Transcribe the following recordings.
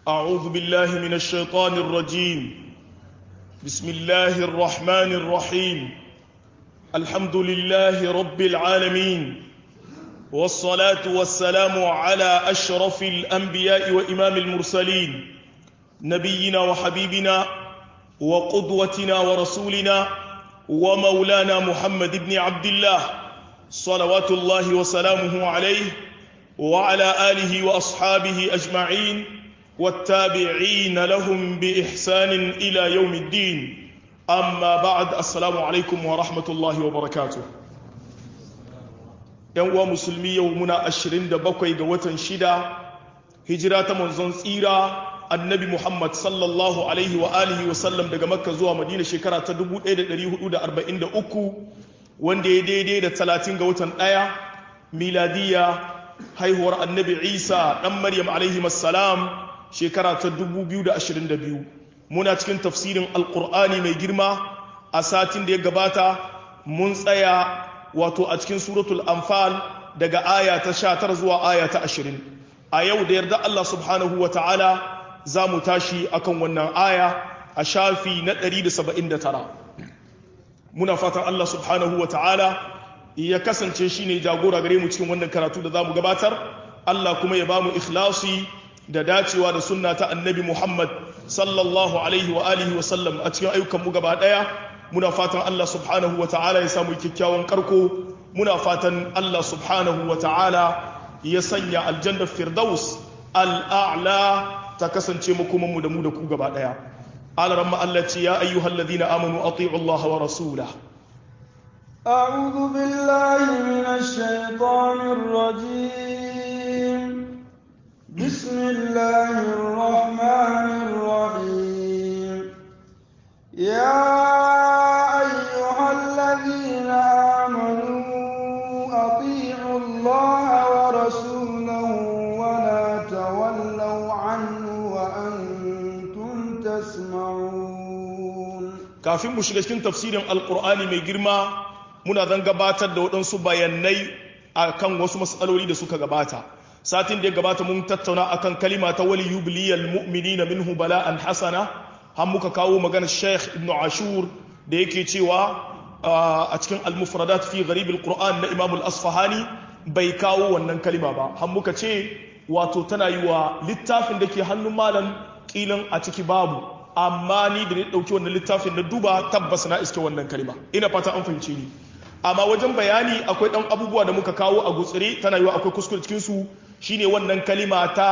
أعوذ بالله من الشيطان الرجيم بسم الله الرحمن الرحيم الحمد لله رب العالمين والصلاة والسلام على أشرف الأنبياء وإمام المرسلين نبينا وحبيبنا وقدوتنا ورسولنا ومولانا محمد بن عبد الله صلوات الله وسلامه عليه وعلى آله وأصحابه أجمعين والتابعين لهم بإحسان إلى يوم الدين أما بعد السلام عليكم ورحمة الله وبركاته يوم مسلمي يومنا أشرين دبقي قوة شدة هجرة منزون سيرة annabi Muhammad sallallahu alaihi wa alihi wa sallam daga Makka zuwa Madina shekara ta 1443 wanda ya daidai da 30 ga watan ɗaya miladiya haihuwar annabi Isa dan Maryam alaihi assalam shekara ta 2022 muna cikin tafsirin alqur'ani mai girma a satin da ya gabata mun tsaya wato a cikin suratul anfal daga aya ta 19 zuwa aya ta 20 a yau da yarda Allah subhanahu wa ta'ala za mu tashi akan wannan aya a shafi na 179 muna fatan Allah subhanahu wa ta'ala ya kasance shi ne jagora gare mu cikin wannan karatu da za mu gabatar Allah kuma ya ba mu ikhlasi da dacewa da sunna ta annabi Muhammad sallallahu alaihi wa alihi wa sallam a cikin ayyukanmu gaba ɗaya muna fatan Allah subhanahu wa ta'ala ya samu kyakkyawan karko muna fatan Allah subhanahu wa ta'ala ya sanya aljannar firdaus al'a'la ta kasance makomanmu da mu da ku gaba ɗaya alaran ma'allaci ya ayyuhal ladina amanu ati'u Allah wa rasula أعوذ بالله من الشيطان الرجيم بسم الله الرحمن الرحيم يا أيها الذين آمنوا أطيعوا الله ورسوله ولا تولوا عنه وأنتم تسمعون kafin mu shiga cikin tafsirin alkur'ani mai girma muna zan gabatar da waɗansu bayanai akan wasu matsaloli da suka gabata satin da ya gabata mun tattauna akan kalima ta wali yubliyal mu'minina minhu bala'an hasana har muka kawo maganar Sheikh Ibn Ashur da yake cewa a cikin al-mufradat fi gharib al-Qur'an na Imam al-Asfahani bai kawo wannan kalima ba har muka ce wato tana yi wa littafin da ke hannun malam kilan a ciki babu amma ni da ni dauki wannan littafin na duba tabbas na iske wannan kalima ina fata an fahimce ni amma wajen bayani akwai dan abubuwa da muka kawo a gutsire tana yiwa akwai kuskure cikin su shine wannan kalima ta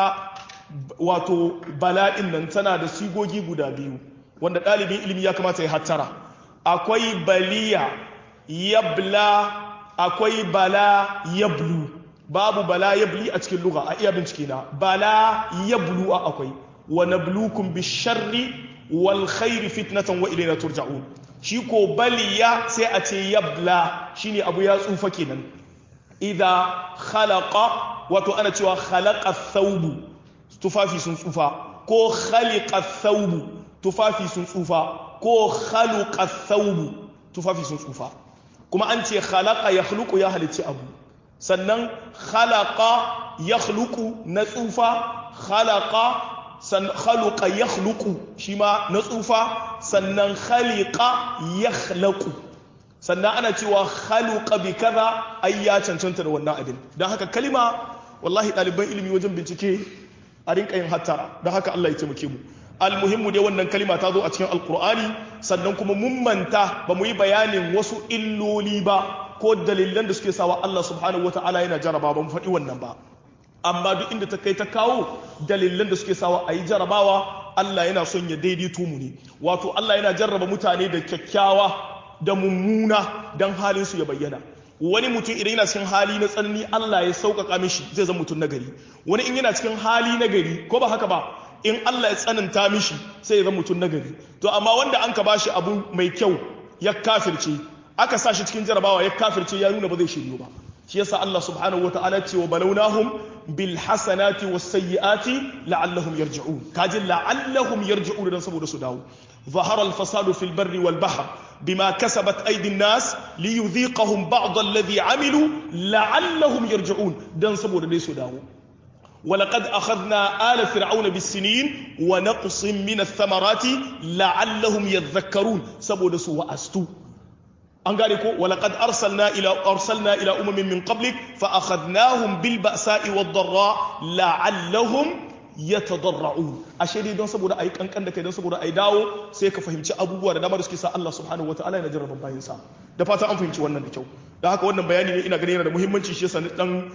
wato bala'in nan tana da sigogi guda biyu wanda ɗalibin ilimi ya kamata ya hattara akwai baliya yabla akwai bala yablu babu bala yabli a cikin lugha a iya bincike na bala yablu a akwai wa nablukum bisharri wal khairi fitnatan wa ilayna turja'un shi ko baliya sai a ce yabla shine abu ya tsufa kenan idza khalaqa wato ana cewa khalaqa thawbu tufafi sun tsufa ko khaliqa thawbu tufafi sun tsufa ko khaluqa thawbu tufafi sun tsufa kuma an ce khalaqa yakhluqu ya halicci abu sannan khalaqa yakhluqu na tsufa khalaqa san khaluqa yakhluqu shi ma na tsufa sannan khaliqa yakhlaqu sannan ana cewa khaluqa bi kaza ai ya cancanta da wannan abin don haka kalima wallahi ɗaliban ilimi wajen bincike a rinka yin hattara don haka Allah ya taimake mu almuhimmu dai wannan kalima ta zo a cikin alkur'ani sannan kuma mun manta ba mu yi bayanin wasu illoli ba ko dalilan da suke sawa Allah subhanahu wataala yana jaraba ba mu faɗi wannan ba amma duk inda ta kai ta kawo dalilan da suke sawa a yi jarabawa Allah yana son ya daidaito mu ne wato Allah yana jarraba mutane da kyakkyawa da mummuna don halin su ya bayyana wani mutum idan yana cikin hali na tsanani Allah ya sauƙaƙa mishi zai zama mutum nagari wani in yana cikin hali nagari ko ba haka ba in Allah ya tsananta mishi sai ya zama mutum nagari to amma wanda an ka bashi abu mai kyau ya kafirce aka sa shi cikin jarabawa ya kafirce ya nuna ba zai shiryu ba shi yasa Allah subhanahu wataala ce wa balawnahum bil hasanati was sayyiati la'allahum yarji'un kaji la'allahum yarji'un dan saboda su dawo ظهر الفساد في البر والبحر بما كسبت أيدي الناس ليذيقهم بعض الذي عملوا لعلهم يرجعون دان سبو دي سداو ولقد أخذنا آل فرعون بالسنين ونقص من الثمرات لعلهم يذكرون سبو سوى أستو an gane ko walaqad arsalna ila arsalna ila umamin min qablik fa akhadnahum bil ba'sa'i wad darra la'allahum yatadarra'un ashe dai don saboda ayi kankan da kai don saboda ayi dawo sai ka fahimci abubuwa da dama da suke sa Allah subhanahu wataala yana jarraba bayin sa da fata an fahimci wannan da kyau da haka wannan bayani ne ina ganin yana da muhimmanci shi yasa dan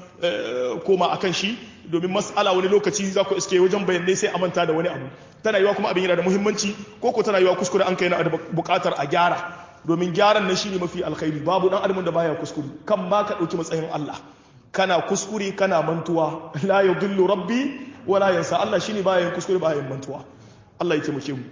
koma akan shi domin mas'ala wani lokaci za ku iske wajen bayanai sai a manta da wani abu tana yiwa kuma abin yana da muhimmanci ko ko tana yiwa kuskure an kai na da bukatar a gyara domin gyaran nan shine mafi alkhairi babu dan adamin da baya kuskure kan ba ka dauki matsayin Allah kana kuskure kana mantuwa la yudillu rabbi wala yansa Allah shine baya yin kuskure baya yin mantuwa Allah ya taimake mu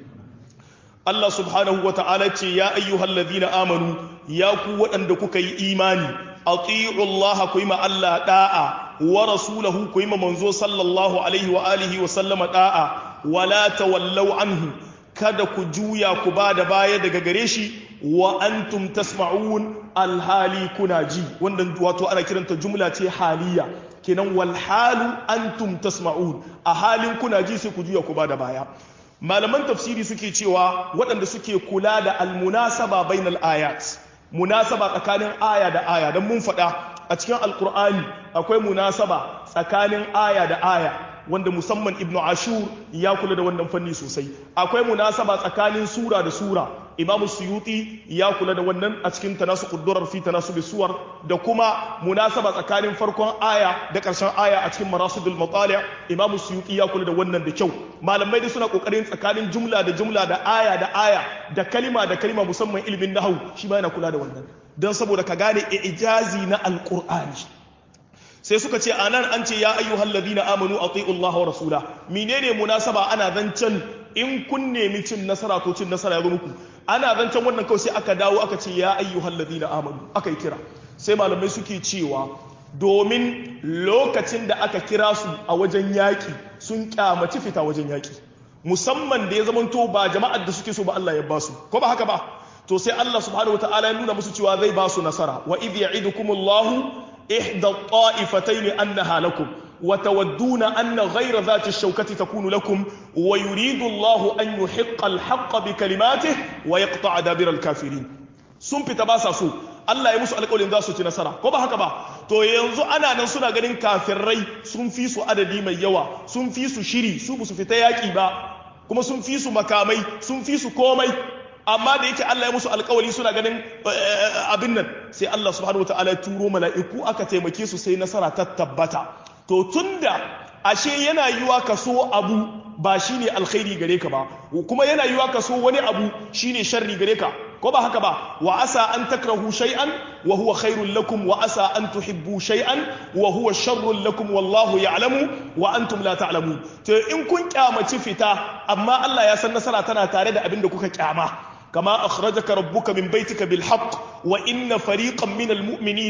Allah subhanahu wa ta'ala ce ya ayyuhal ladina amanu ya ku waɗanda kuka yi imani ati'u Allah ku yi ma Allah da'a wa rasulahu ku yi ma manzo sallallahu alaihi wa alihi wa sallama da'a wala tawallau anhu kada ku juya ku ba da baya daga gare shi wa antum tasma'un alhali kuna ji wannan wato ana kiranta jumla ce haliya kenan wal halu antum tasma'un a halin kuna ji sai ku juya ku ba da baya malaman tafsiri suke cewa waɗanda suke kula da almunasaba bainal ayat munasaba tsakanin aya da aya don mun faɗa a cikin alkur'ani akwai munasaba tsakanin aya da aya wanda musamman ibnu ashur ya kula da wannan fanni sosai akwai munasaba tsakanin sura da sura imam suyuti ya kula da wannan a cikin tanasu quddurar fi tanasubi suwar da kuma munasaba tsakanin farkon aya da karshen aya a cikin marasidul matali' imam suyuti ya kula da wannan da kyau malamai dai suna kokarin tsakanin jumla da jumla da aya da aya da kalima da kalima musamman ilimin nahwu shi ma yana kula da wannan dan saboda ka gane ijazi na alqur'ani sai suka ce anan an ce ya ayyuhal ladina amanu ati'u Allah wa rasula menene munasaba ana zancen in kun nemi cin nasara to cin nasara ya zo muku ana zancen wannan kawai sai aka dawo aka ce ya ayyuhal ladina amanu aka yi kira sai malamai suke cewa domin lokacin da aka kira su a wajen yaƙi sun kyamaci fita wajen yaƙi musamman da ya zamanto ba jama'ar da suke so ba Allah ya ba su ko ba haka ba to sai Allah subhanahu wataala ya nuna musu cewa zai ba su nasara wa idh ya'idukumullahu إحدى الطائفتين أنها لكم وتودون أن غير ذات الشوكة تكون لكم ويريد الله أن يحق الحق بكلماته ويقطع دابر الكافرين sun fita ba sa so Allah ya musu alƙawarin za su ci nasara ko ba haka ba to yanzu ana nan suna ganin kafirai sun fi su adadi mai yawa sun fi su shiri su su fita yaƙi ba kuma sun fi su makamai sun fi su komai amma da yake Allah ya musu alkawari suna ganin abin nan sai Allah subhanahu wataala ya turo mala'iku aka taimake su sai nasara ta tabbata to tunda ashe yana yiwa ka so abu ba shine alkhairi gare ka ba kuma yana yiwa ka so wani abu shine sharri gare ka ko ba haka ba wa asa an takrahu shay'an wa huwa khairul lakum wa asa an tuhibbu shay'an wa huwa sharrul lakum wallahu ya'lamu wa antum la ta'lamun to in kun kyamaci fita amma Allah ya san nasara tana tare da abin da kuka kyama كما أخرجك ربك من بيتك بالحق وإن فريقا من المؤمنين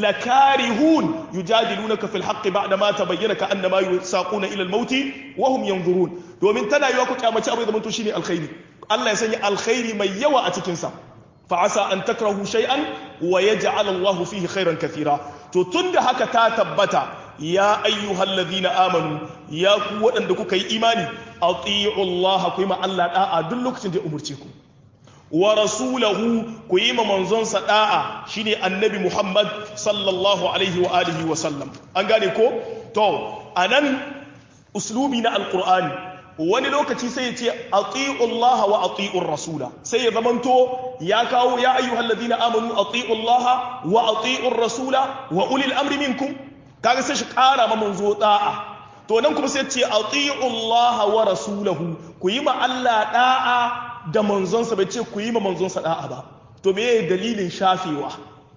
لكارهون يجادلونك في الحق بعدما تبين كأنما يساقون إلى الموت وهم ينظرون ومن تنا يوكو كما تأبو إذا من تشيني الخير الله يسني الخير من يوى أتكنسا فعسى أن تكرهوا شيئا ويجعل الله فيه خيرا كثيرا تتند هكا تاتبتا يا أيها الذين آمنوا يا قوة أنكم كي إيماني أطيعوا الله كما الله أدلك تندي أمرتكم wa rasulahu ku yi ma manzonsa da'a shine annabi Muhammad sallallahu alaihi wa alihi wa sallam an gane ko to anan uslubi na alqur'ani wani lokaci sai ya ce ati'u Allah wa ati'u rasula sai ya zamanto ya kawo ya ayyuhal ladina amanu ati'u Allah wa ati'u rasula wa ulil amri minkum kaga sai shi kara ma manzo da'a to nan kuma sai ce ati'u Allah wa rasulahu ku yi ma Allah da'a da manzonsa bai ce ku yi ma manzonsa da'a ba to me yayin dalilin shafewa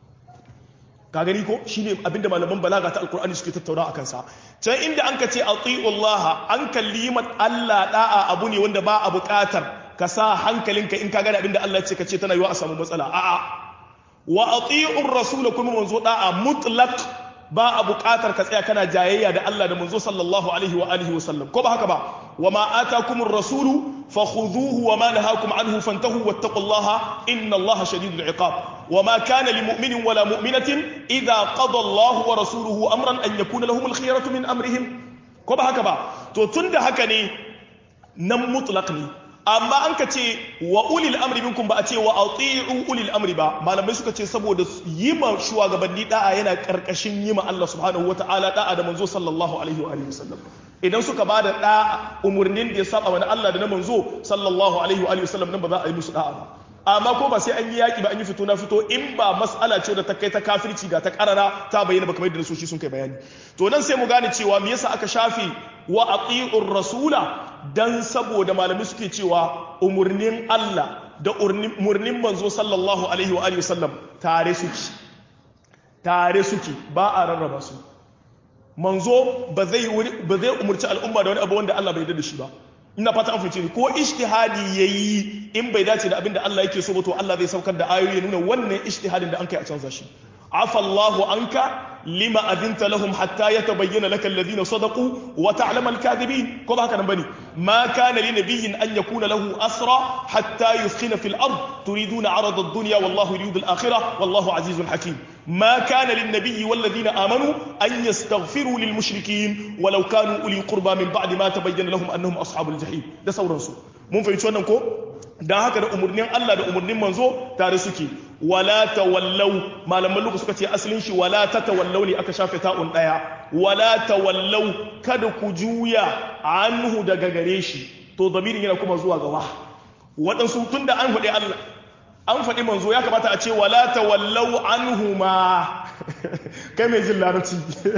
ka gani ko shine abinda malaman balaga ta alkur'ani suke tattauna akan sa can inda an ka ce ati'u Allah an kalli ma Allah da'a abu ne wanda ba a buƙatar ka sa hankalinka in ka gane abinda Allah ya ce ka ce tana yiwa a samu matsala a'a wa ati'ur rasul kuma manzo da'a mutlaq ba a buƙatar ka tsaya kana jayayya da Allah da manzo sallallahu alaihi wa alihi wa sallam ko ba haka ba wa ma atakumur rasulu fakhudhuhu wa ma nahakum anhu fantahu wattaqullaha inna Allaha shadidul iqab wa ma kana lil mu'minin wala mu'minatin idha qada Allahu wa rasuluhu amran an yakuna lahum al khiyaratu min amrihim ko ba haka ba to tunda haka ne nan mutlaq ne amma an ka ce wa ulil amri minkum ba a ce wa ati'u ulil amri ba malamai suka ce saboda yi ma shugabanni da'a yana karkashin yi ma Allah subhanahu wata'ala da'a da manzo sallallahu alaihi wa alihi wasallam idan suka ba da da'a umurnin da ya saba mana Allah da na manzo sallallahu alaihi wa alihi wasallam nan ba za a yi musu da'a ba amma ko ba sai an yi yaki ba an yi fito na fito in ba mas'ala ce da ta kai ta kafirci da ta karara ta bayyana ba kamar yadda nasoshi sun kai bayani to nan sai mu gane cewa me yasa aka shafe wa ati'ur rasula dan saboda malamai suke cewa umurnin Allah da umurnin manzo sallallahu alaihi wa alihi wasallam tare suke tare suke ba a rarraba su manzo ba zai ba zai umurci al'umma da wani abu wanda Allah bai yarda da shi ba ina fata an fice ni ko ijtihadi yayi in bai dace da abin da Allah yake so ba to Allah zai saukar da ayoyi ya nuna wannan ijtihadin da an kai a canza shi عفى الله عنك لما أذنت لهم حتى يتبين لك الذين صدقوا وتعلم الكاذبين كما هكذا بني ما كان لنبي أن يكون له أسرى حتى يثخن في الأرض تريدون عرض الدنيا والله يريد الآخرة والله عزيز حكيم ما كان للنبي والذين آمنوا أن يستغفروا للمشركين ولو كانوا أولي قربى من بعد ما تبين لهم أنهم أصحاب الجحيم ده سورة سو mun fahimci wannan ko dan haka da umurnin Allah da umurnin manzo tare suke wala tawallau malaman luka suka ce asalin shi wala tatawallau ne aka shafe ta'un daya wala tawallau kada ku juya anhu daga gare shi to zamirin yana kuma zuwa gawa waɗansu tun da an faɗi Allah an faɗi manzo ya kamata a ce wala tawallau anhu ma kai mai jin larabci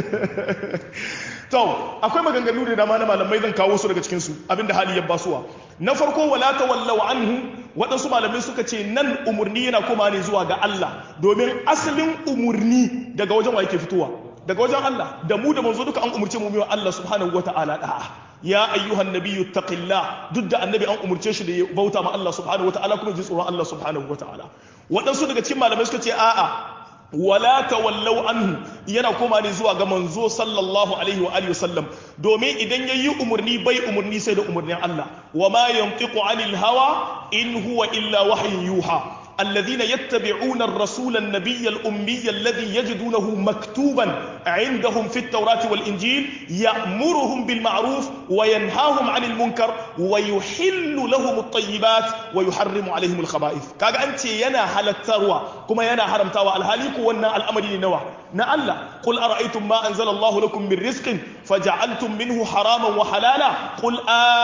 to akwai maganganu da dama na malamai zan kawo su daga cikin su abinda hali ya basuwa na farko wala tawallau anhu waɗansu malamai suka ce nan umurni yana koma ne zuwa ga Allah domin asalin umurni daga wajen wa yake fitowa daga wajen Allah da mu da manzo duka an umurce mu wa Allah subhanahu wataala da'a ya ayyuhan nabiyyu taqillah duk da annabi an umurce shi da ya bauta ma Allah subhanahu wataala kuma ji tsoron Allah subhanahu wataala waɗansu daga cikin malamai suka ce a'a wala tawallau anhu yana koma ne zuwa ga manzo sallallahu alaihi wa alihi wasallam domin idan yayi umurni bai umurni sai da umurnin Allah wa ma yantiqu anil hawa in huwa illa wahyun yuha الذين يتبعون الرسول النبي الأمي الذي يجدونه مكتوبا عندهم في التوراة والإنجيل يأمرهم بالمعروف وينهاهم عن المنكر ويحل لهم الطيبات ويحرم عليهم الخبائث كاغا أنت ينا حل التروى كما ينا حرم تاوى الهاليك وانا الأمر لنوى نألا قل أرأيتم ما أنزل الله لكم من رزق فجعلتم منه حراما وحلالا قل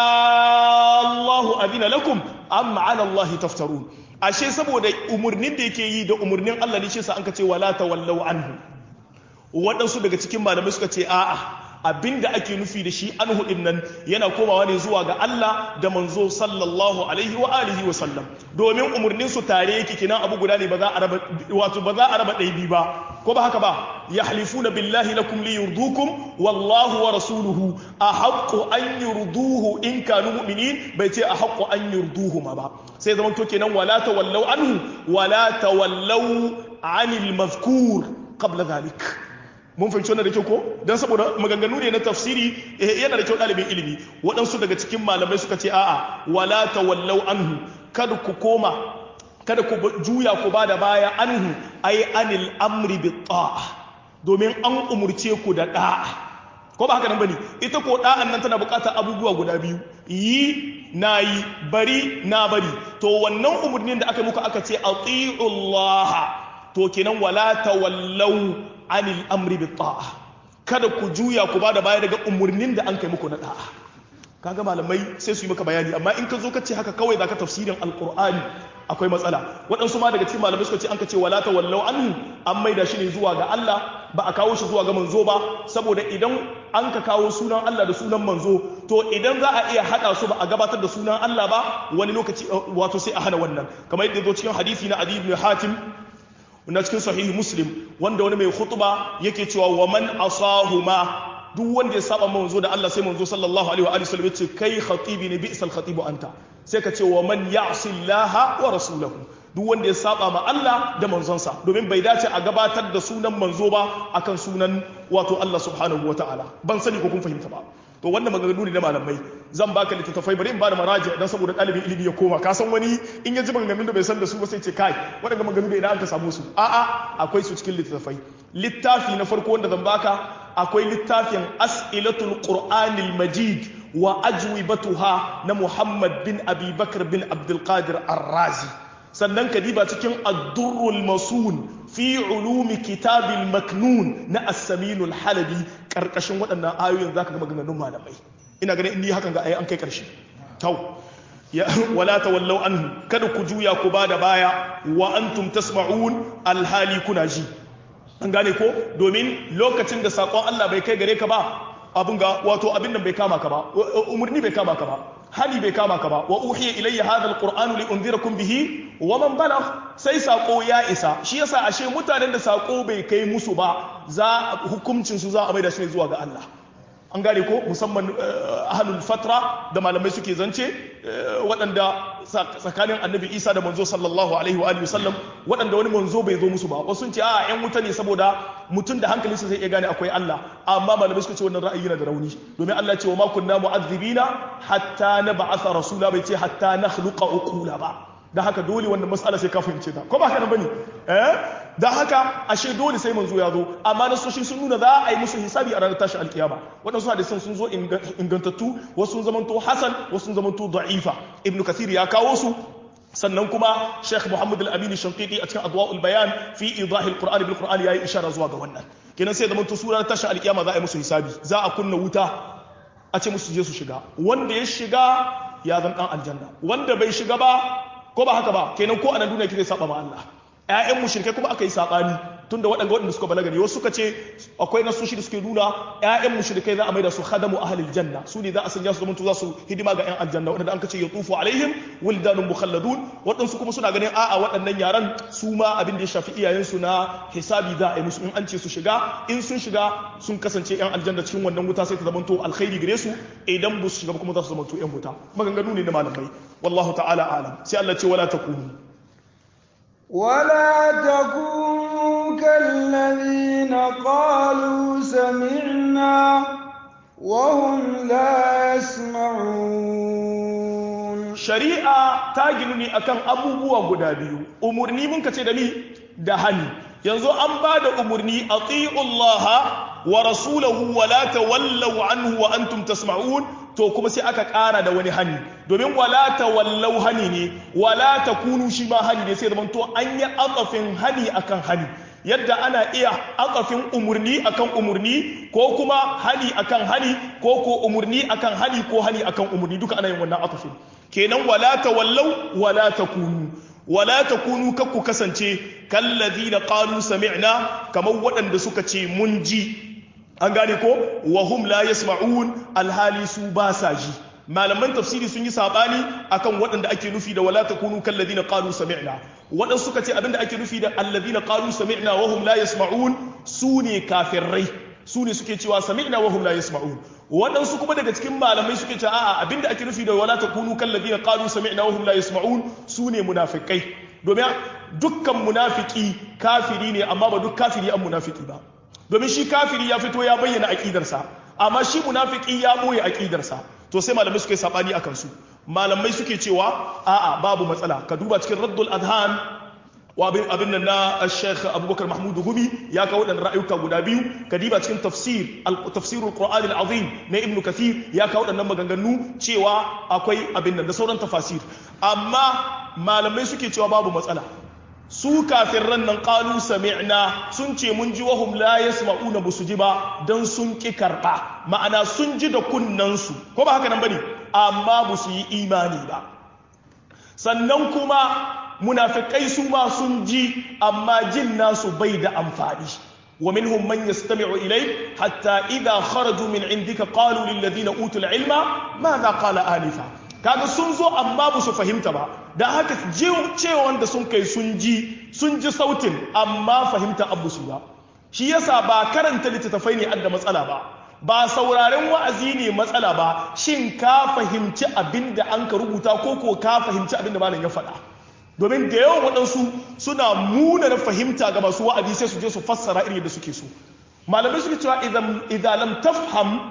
آه الله أذن لكم أم على الله تفترون ashe saboda umarnin da yake yi da umarnin Allah ne shi sa an ka ce wala tawallau anhu waɗansu daga cikin malamai suka ce a'a abinda ake nufi da shi anhu din nan yana komawa ne zuwa ga Allah da manzo sallallahu alaihi wa alihi wa sallam domin umarnin su tare yake kina abu guda ne ba za a raba wato ba za a raba ɗaya ba ko ba haka ba yahlifuna billahi lakum li yurdukum wallahu wa rasuluhu ahaqqu an yurduhu in kanu mu'minin bai ce ahaqqu an yurduhu ma ba sai zaman to kenan wala tawallau anhu wala tawallau anil mazkur qabla dhalik mun fahimci wannan da kyau ko dan saboda maganganu ne na tafsiri yana da kyau ɗalibin ilimi waɗansu daga cikin malamai suka ce a'a wala tawallau anhu kada ku koma kada ku juya ku bada baya anhu ai anil amri bi ta'a domin an umurce ku da da'a ko ba haka nan bane ita ko da'an nan tana buƙatar abubuwa guda biyu yi na yi bari na bari to wannan umurnin da aka muku aka ce ati'ullaha to kenan wala tawallau anil amri bi ta'a kada ku juya ku bada baya daga umurnin da an kai muku na da'a kaga malamai sai su yi maka bayani amma in ka zo ka ce haka kawai zaka tafsirin alqur'ani akwai matsala waɗansu ma daga cikin malamai suka ce an ka ce wala tawallau anhu an maida shi ne zuwa ga Allah ba a kawo shi zuwa ga manzo ba saboda idan an ka kawo sunan Allah da sunan manzo to idan za a iya hada su ba a gabatar da sunan Allah ba wani lokaci wato sai a hana wannan kamar yadda zo cikin hadisi na Adi ibn Hatim na cikin sahihi Muslim wanda wani mai khutba yake cewa wa man asahuma duk wanda ya saba manzo da Allah sai manzo sallallahu alaihi wa alihi wasallam yace kai khatibi ne bi'sal khatibu anta sai ka ce wa man ya'si Allah wa rasulahu duk wanda ya saba ma Allah da manzonsa domin bai dace a gabatar da sunan manzo ba akan sunan wato Allah subhanahu wa ta'ala ban sani ko kun fahimta ba to wannan maganganu ne na malamai zan baka littattafai bari in ba da maraji dan saboda ɗalibin ilimi ya koma ka san wani in ya ji maganganun da bai san da su ba sai ce kai waɗanda maganganu da idan aka samu su a'a akwai su cikin littattafai littafi na farko wanda zan baka akwai littafin as'ilatul qur'anil majid wa ajwibatuha na muhammad bin abi bakr bin abdul qadir ar-razi sannan ka diba cikin ad-durrul masun fi ulumi kitabil maknun na as-saminul halabi karkashin waɗannan ayoyin zaka ga maganganun malamai ina ganin in ni hakan ga ayi an kai karshe tau ya wala tawallau anhu kada ku juya ku bada baya wa antum tasma'un alhali kuna ji an gane ko domin lokacin da sakon Allah bai kai gare ka ba abin ga wato abin nan bai kama ka ba umurni bai kama ka ba hali bai kama ka ba wa uhiya ilayya hadha alqur'anu li unzirakum bihi wa man balagh sai sako ya isa shi yasa ashe mutanen da sako bai kai musu ba za hukuncin su za a maida shi zuwa ga Allah an gane ko musamman ahlul fatra da malamai suke zance waɗanda tsakanin annabi isa da manzo sallallahu alaihi wa sallam waɗanda wani manzo bai zo musu ba wasu sun ce a yan wuta ne saboda mutum da hankalinsa zai iya gane akwai Allah amma malamai suka ce wannan ra'ayi yana da rauni domin Allah ce wa ma kunna mu'adhibina hatta nab'atha rasula bai ce hatta nakhluqa uqula ba da haka dole wannan mas'ala sai ka fahimce ta ko ba haka nan bane eh da haka ashe dole sai manzo ya zo amma nasoshi sun nuna za a yi musu hisabi a ranar tashi alkiyama waɗansu hadisan sun zo ingantattu wasu sun zamanto hasan wasu sun zamanto da'ifa ibnu kathir ya kawo su sannan kuma sheikh muhammad al-amin shanqiti a cikin adwa'ul bayan fi idahil qur'ani bil qur'ani yayi ishara zuwa ga wannan kenan sai zamanto sura tashi alkiyama za a yi musu hisabi za a kunna wuta a ce musu je su shiga wanda ya shiga ya zan dan aljanna wanda bai shiga ba ko ba haka ba kenan ko anan duniya kike saba ma Allah ƴaƴan mushrikai kuma aka yi sabani tunda waɗanda waɗanda suka balaga ne wasu suka ce akwai nasoshi da suke nuna ƴaƴan mushrikai za a maida su khadamu ahlil janna su ne za a sanya su zamanto za su hidima ga ƴan aljanna waɗanda an kace yatufu alaihim wildanun mukhalladun waɗansu kuma suna ganin a'a waɗannan yaran su ma abin da ya shafi iyayensu na hisabi za a yi musu in an ce su shiga in sun shiga sun kasance ƴan aljanna cikin wannan wuta sai ta zamanto alkhairi gare su idan ba su shiga kuma za su zamanto ƴan wuta maganganu ne na malamai wallahu ta'ala alam sai Allah ce wala takunu ولا تكونوا كالذين قالوا سمعنا وهم لا يسمعون shari'a ta ginu ne akan abubuwa guda biyu umurni mun kace da ni da hani yanzu an ba da umurni atiullaha wa rasulahu wa la tawallaw anhu wa antum tasma'un to kuma sai aka ƙara da wani hani domin wala tawallau hani ne wala takunu shi ma hani ne sai zaman to an yi aqafin hani akan hani yadda ana iya aqafin umurni akan umurni ko kuma hani akan hani ko ko umurni akan hani ko hani akan umurni duka ana yin wannan aqafin kenan wala tawallau wala takunu wala takunu kakku kasance kalladina qalu sami'na kamar waɗanda suka ce mun ji an gane ko wahum la yasma'un alhali su ba sa ji malaman tafsiri sun yi sabani akan waɗanda ake nufi da wala takunu kalladina qalu sami'na waɗansu suka ce abinda ake nufi da alladina qalu sami'na wahum la yasma'un su ne kafirai su ne suke cewa sami'na wahum la yasma'un waɗansu kuma daga cikin malamai suke cewa a'a abinda ake nufi da wala takunu kalladina qalu sami'na wahum la yasma'un su ne munafikai domin dukkan munafiki kafiri ne amma ba duk kafiri an munafiki ba domin shi kafiri ya fito ya bayyana aƙidarsa amma shi munafiki ya boye aƙidarsa to sai malamai suke sabani akan su malamai suke cewa a'a babu matsala ka duba cikin raddul adhan wa abin nan na Sheikh Abubakar Mahmud Gumi ya kawo dan ra'ayuka guda biyu ka diba cikin tafsir al-tafsirul Qur'an al-Azim na Ibn Kathir ya kawo dan maganganu cewa akwai abin nan da sauran tafasir amma malamai suke cewa babu matsala su kafirran nan qalu sami'na sun ce mun ji wahum la yasma'una busu ji ba dan sun ki karba ma'ana sun ji da kunnan su ko ba haka nan bane amma busu yi imani ba sannan kuma munafikai su ma sun ji amma jin nasu bai da amfani wa minhum man yastami'u ilay hatta idha kharaju min indika qalu lil ladina utul ilma madha qala anifa kaga sun zo amma ba su fahimta ba da haka cewa da sun kai sun ji sun ji sautin amma fahimta abu su ba shi yasa ba karanta littattafai ne adda matsala ba ba sauraren wa'azi ne matsala ba shin ka fahimci abin da an ka rubuta ko ko ka fahimci abin da malam ya faɗa domin da yawan waɗansu suna muna na fahimta ga masu wa'azi sai su je su fassara iri da suke so malamai suke cewa idan lam tafham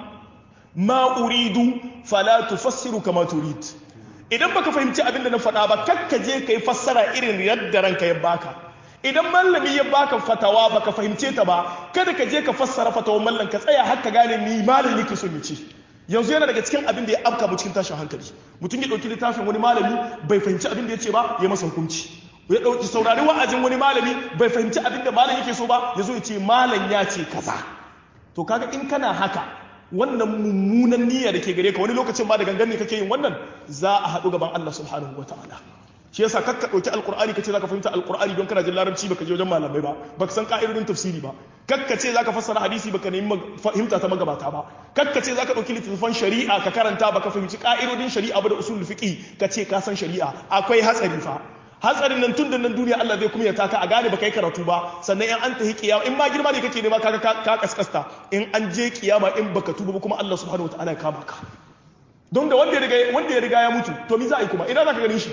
ma uridu fala tufassiru kama turid idan baka fahimci abin da na faɗa ba kakka je kai fassara irin yadda ranka ya baka idan mallami ya baka fatawa baka fahimce ta ba kada ka je ka fassara fatawar mallam ka tsaya har ka gane ni malam yake son ya ce yanzu yana daga cikin abin da ya afka mu cikin tashin hankali mutum ya dauki littafin wani malami bai fahimci abin da ya ce ba ya masa hukunci ya dauki saurari wa'azin wani malami bai fahimci abin da malam yake so ba ya zo ya ce malam ya ce kaza to kaga in kana haka wannan mummunan niyya da ke gare ka wani lokacin ma da gangan ne kake yin wannan za a haɗu gaban Allah subhanahu wataala shi yasa kakka ɗauki alƙur'ani kace zaka fahimta alƙur'ani don kana jin larabci baka je wajen malamai ba baka san ka'idodin tafsiri ba kakka ce zaka fassara hadisi baka nemi fahimta ta magabata ba kakka ce zaka ɗauki littattafan shari'a ka karanta baka fahimci ka'idodin shari'a ba da usulul fiqi ka ce ka san shari'a akwai hatsari fa hatsarin nan tun da nan duniya Allah zai kuma ya taka a gane baka yi karatu ba sannan in an tahi kiyama in ma girma ne kake nema kaga ka kaskasta in an je kiyama in baka tuba ba kuma Allah subhanahu wataala ya kama ka don da wanda ya riga wanda ya riga ya mutu to me za a yi kuma ina zaka ganin shi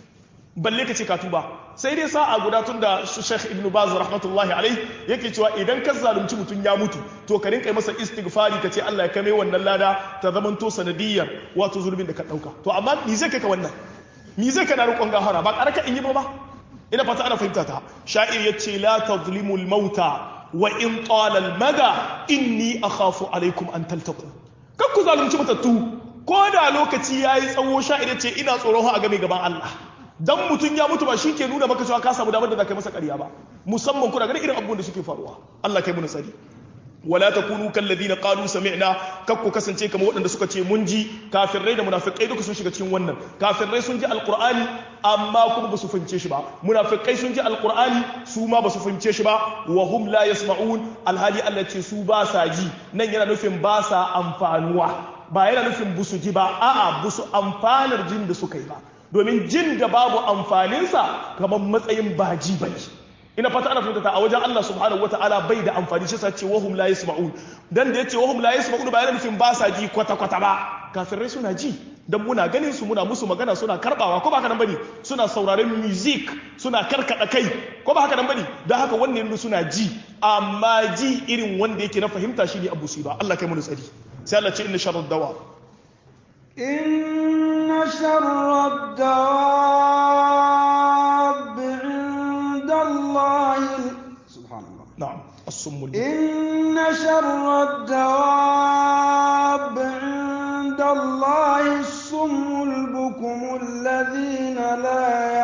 balle ka ce ka tuba sai dai sa'a guda tun da Sheikh Ibn Baz rahmatullahi alaihi yake cewa idan ka zalunci mutum ya mutu to ka rinka masa istighfari ka ce Allah ya kame wannan lada ta zamanto sanadiyar wato zulmin da ka dauka to amma ni zai kai ka wannan ni zai kana rukun gahara ba karaka in yi ba ina fata ana fahimta ta sha'ir yace la tazlimu al-mauta wa in tala al-mada inni akhafu alaikum an taltaqu kan ku zalunci matattu ko da lokaci yayi tsawo sha'ir yace ina tsoron a game gaban Allah dan mutum ya mutu ba shi ke nuna maka cewa ka samu damar da za ka yi masa ƙarya ba musamman kuna ganin irin abubuwan da suke faruwa Allah kai mu nasari wala takunu kalladhina qalu sami'na kakku kasance kamar waɗanda suka ce mun ji kafirai da munafikai duka sun shiga cikin wannan kafirai sun ji alqur'ani amma kuma ba su fahimce shi ba munafikai sun ji alqur'ani su ma ba su fahimce shi ba wa hum la yasma'un alhali Allah ce su ba sa ji nan yana nufin ba sa amfanuwa ba yana nufin busu ji ba a'a busu amfanar jin da suka yi ba domin jin da babu amfaninsa kamar matsayin baji bane ina fata ana fahimta a wajen Allah subhanahu wataala bai da amfani shi sace wahum la yasma'un dan da yace wahum la yasma'un ba yana nufin ba sa ji kwata kwata ba kafirai suna ji dan muna ganin su muna musu magana suna karbawa ko ba haka nan bane suna sauraron music suna karkada kai ko ba haka nan bane dan haka wannan ne suna ji amma ji irin wanda yake na fahimta shine abu ba Allah kai mu tsari sai Allah ce inna sharrad dawa إن شر الدواب عند الله سبحان الله نعم الصم إن شر الدواب عند الله الصم البكم الذين لا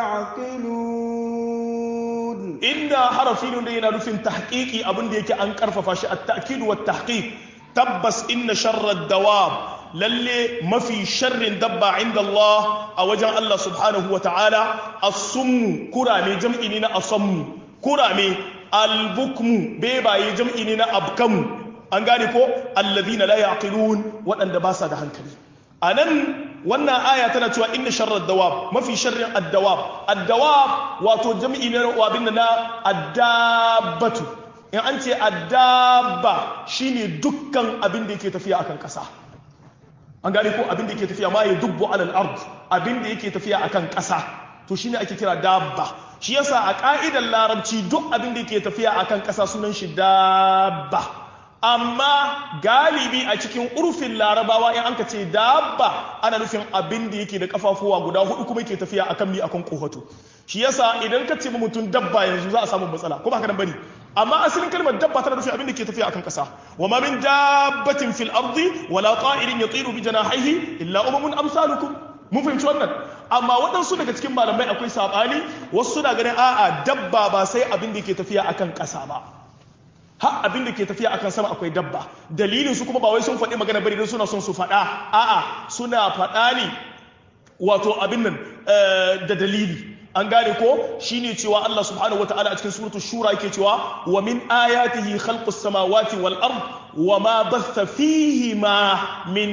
يعقلون inda harafi ne yana nufin tahqiqi abin da yake an karfafa shi at-ta'kid wa tahqiq tabbas inna sharrad dawab lalle mafi sharrin dabba inda Allah a wajen Allah subhanahu wa ta'ala as-summu kurame jam'i ne na asammu kurame al-bukmu bebaye jam'i ne na abkamu an gane ko alladhina la yaqilun waɗanda ba sa da hankali anan wannan aya tana cewa inna sharrad dawab mafi sharrin ad-dawab ad-dawab wato jam'i ne na abin na ad-dabbatu in an ce ad-dabba shine dukkan abin da yake tafiya akan ƙasa an gane ko abin da yake tafiya ma ya dubbu alal ard abin da yake tafiya akan ƙasa to shine ake kira dabba shi yasa a ka'idar larabci duk abin da yake tafiya akan ƙasa sunan shi dabba amma galibi a cikin urfin larabawa in anka ce dabba ana nufin abin da yake da kafafuwa guda hudu kuma yake tafiya akan mi akan kohoto shi yasa idan ka ce mutum dabba yanzu za a samu matsala ko ba haka nan bane amma asalin kalmar dabba tana nufin abin da ke tafiya akan kasa wa ma min dabbatin fil ardi wala ta'irin yatiru bi janahihi illa umamun amsalukum mun fahimci wannan amma waɗansu daga cikin malamai akwai sabani wasu suna ganin a'a dabba ba sai abin da ke tafiya akan kasa ba har abin da ke tafiya akan sama akwai dabba dalilin su kuma ba wai sun faɗi magana bane don suna son su faɗa a'a suna faɗa ne wato abin nan da dalili an gane ko shine cewa Allah subhanahu wataala a cikin suratul shura yake cewa wa min ayatihi khalqus samawati wal ard wa ma batha fihi ma min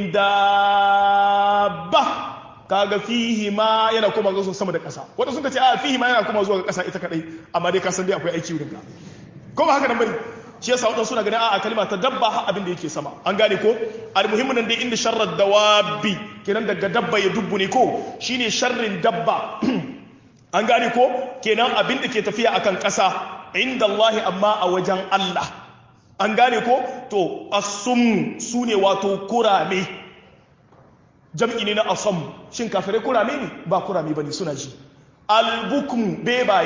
dabba kaga fihi ma yana kuma zuwa sama da ƙasa wanda suka ce a fihi ma yana kuma zuwa ga ƙasa ita kadai amma dai ka san dai akwai aiki wurin ka ko ba haka nan bane shi yasa wadansu suna ganin a kalma ta dabba har abin da yake sama an gane ko almuhimmin nan dai inda sharrar dawabi kenan daga dabba ya dubbu ne ko shine sharrin dabba an gane ko kenan abin da ke tafiya akan ƙasa inda Allah amma a wajen Allah an gane ko to asum su ne wato kurame jam'i ne na asam shin kafirai kurame ne ba kurame bane suna ji albukmu bebaye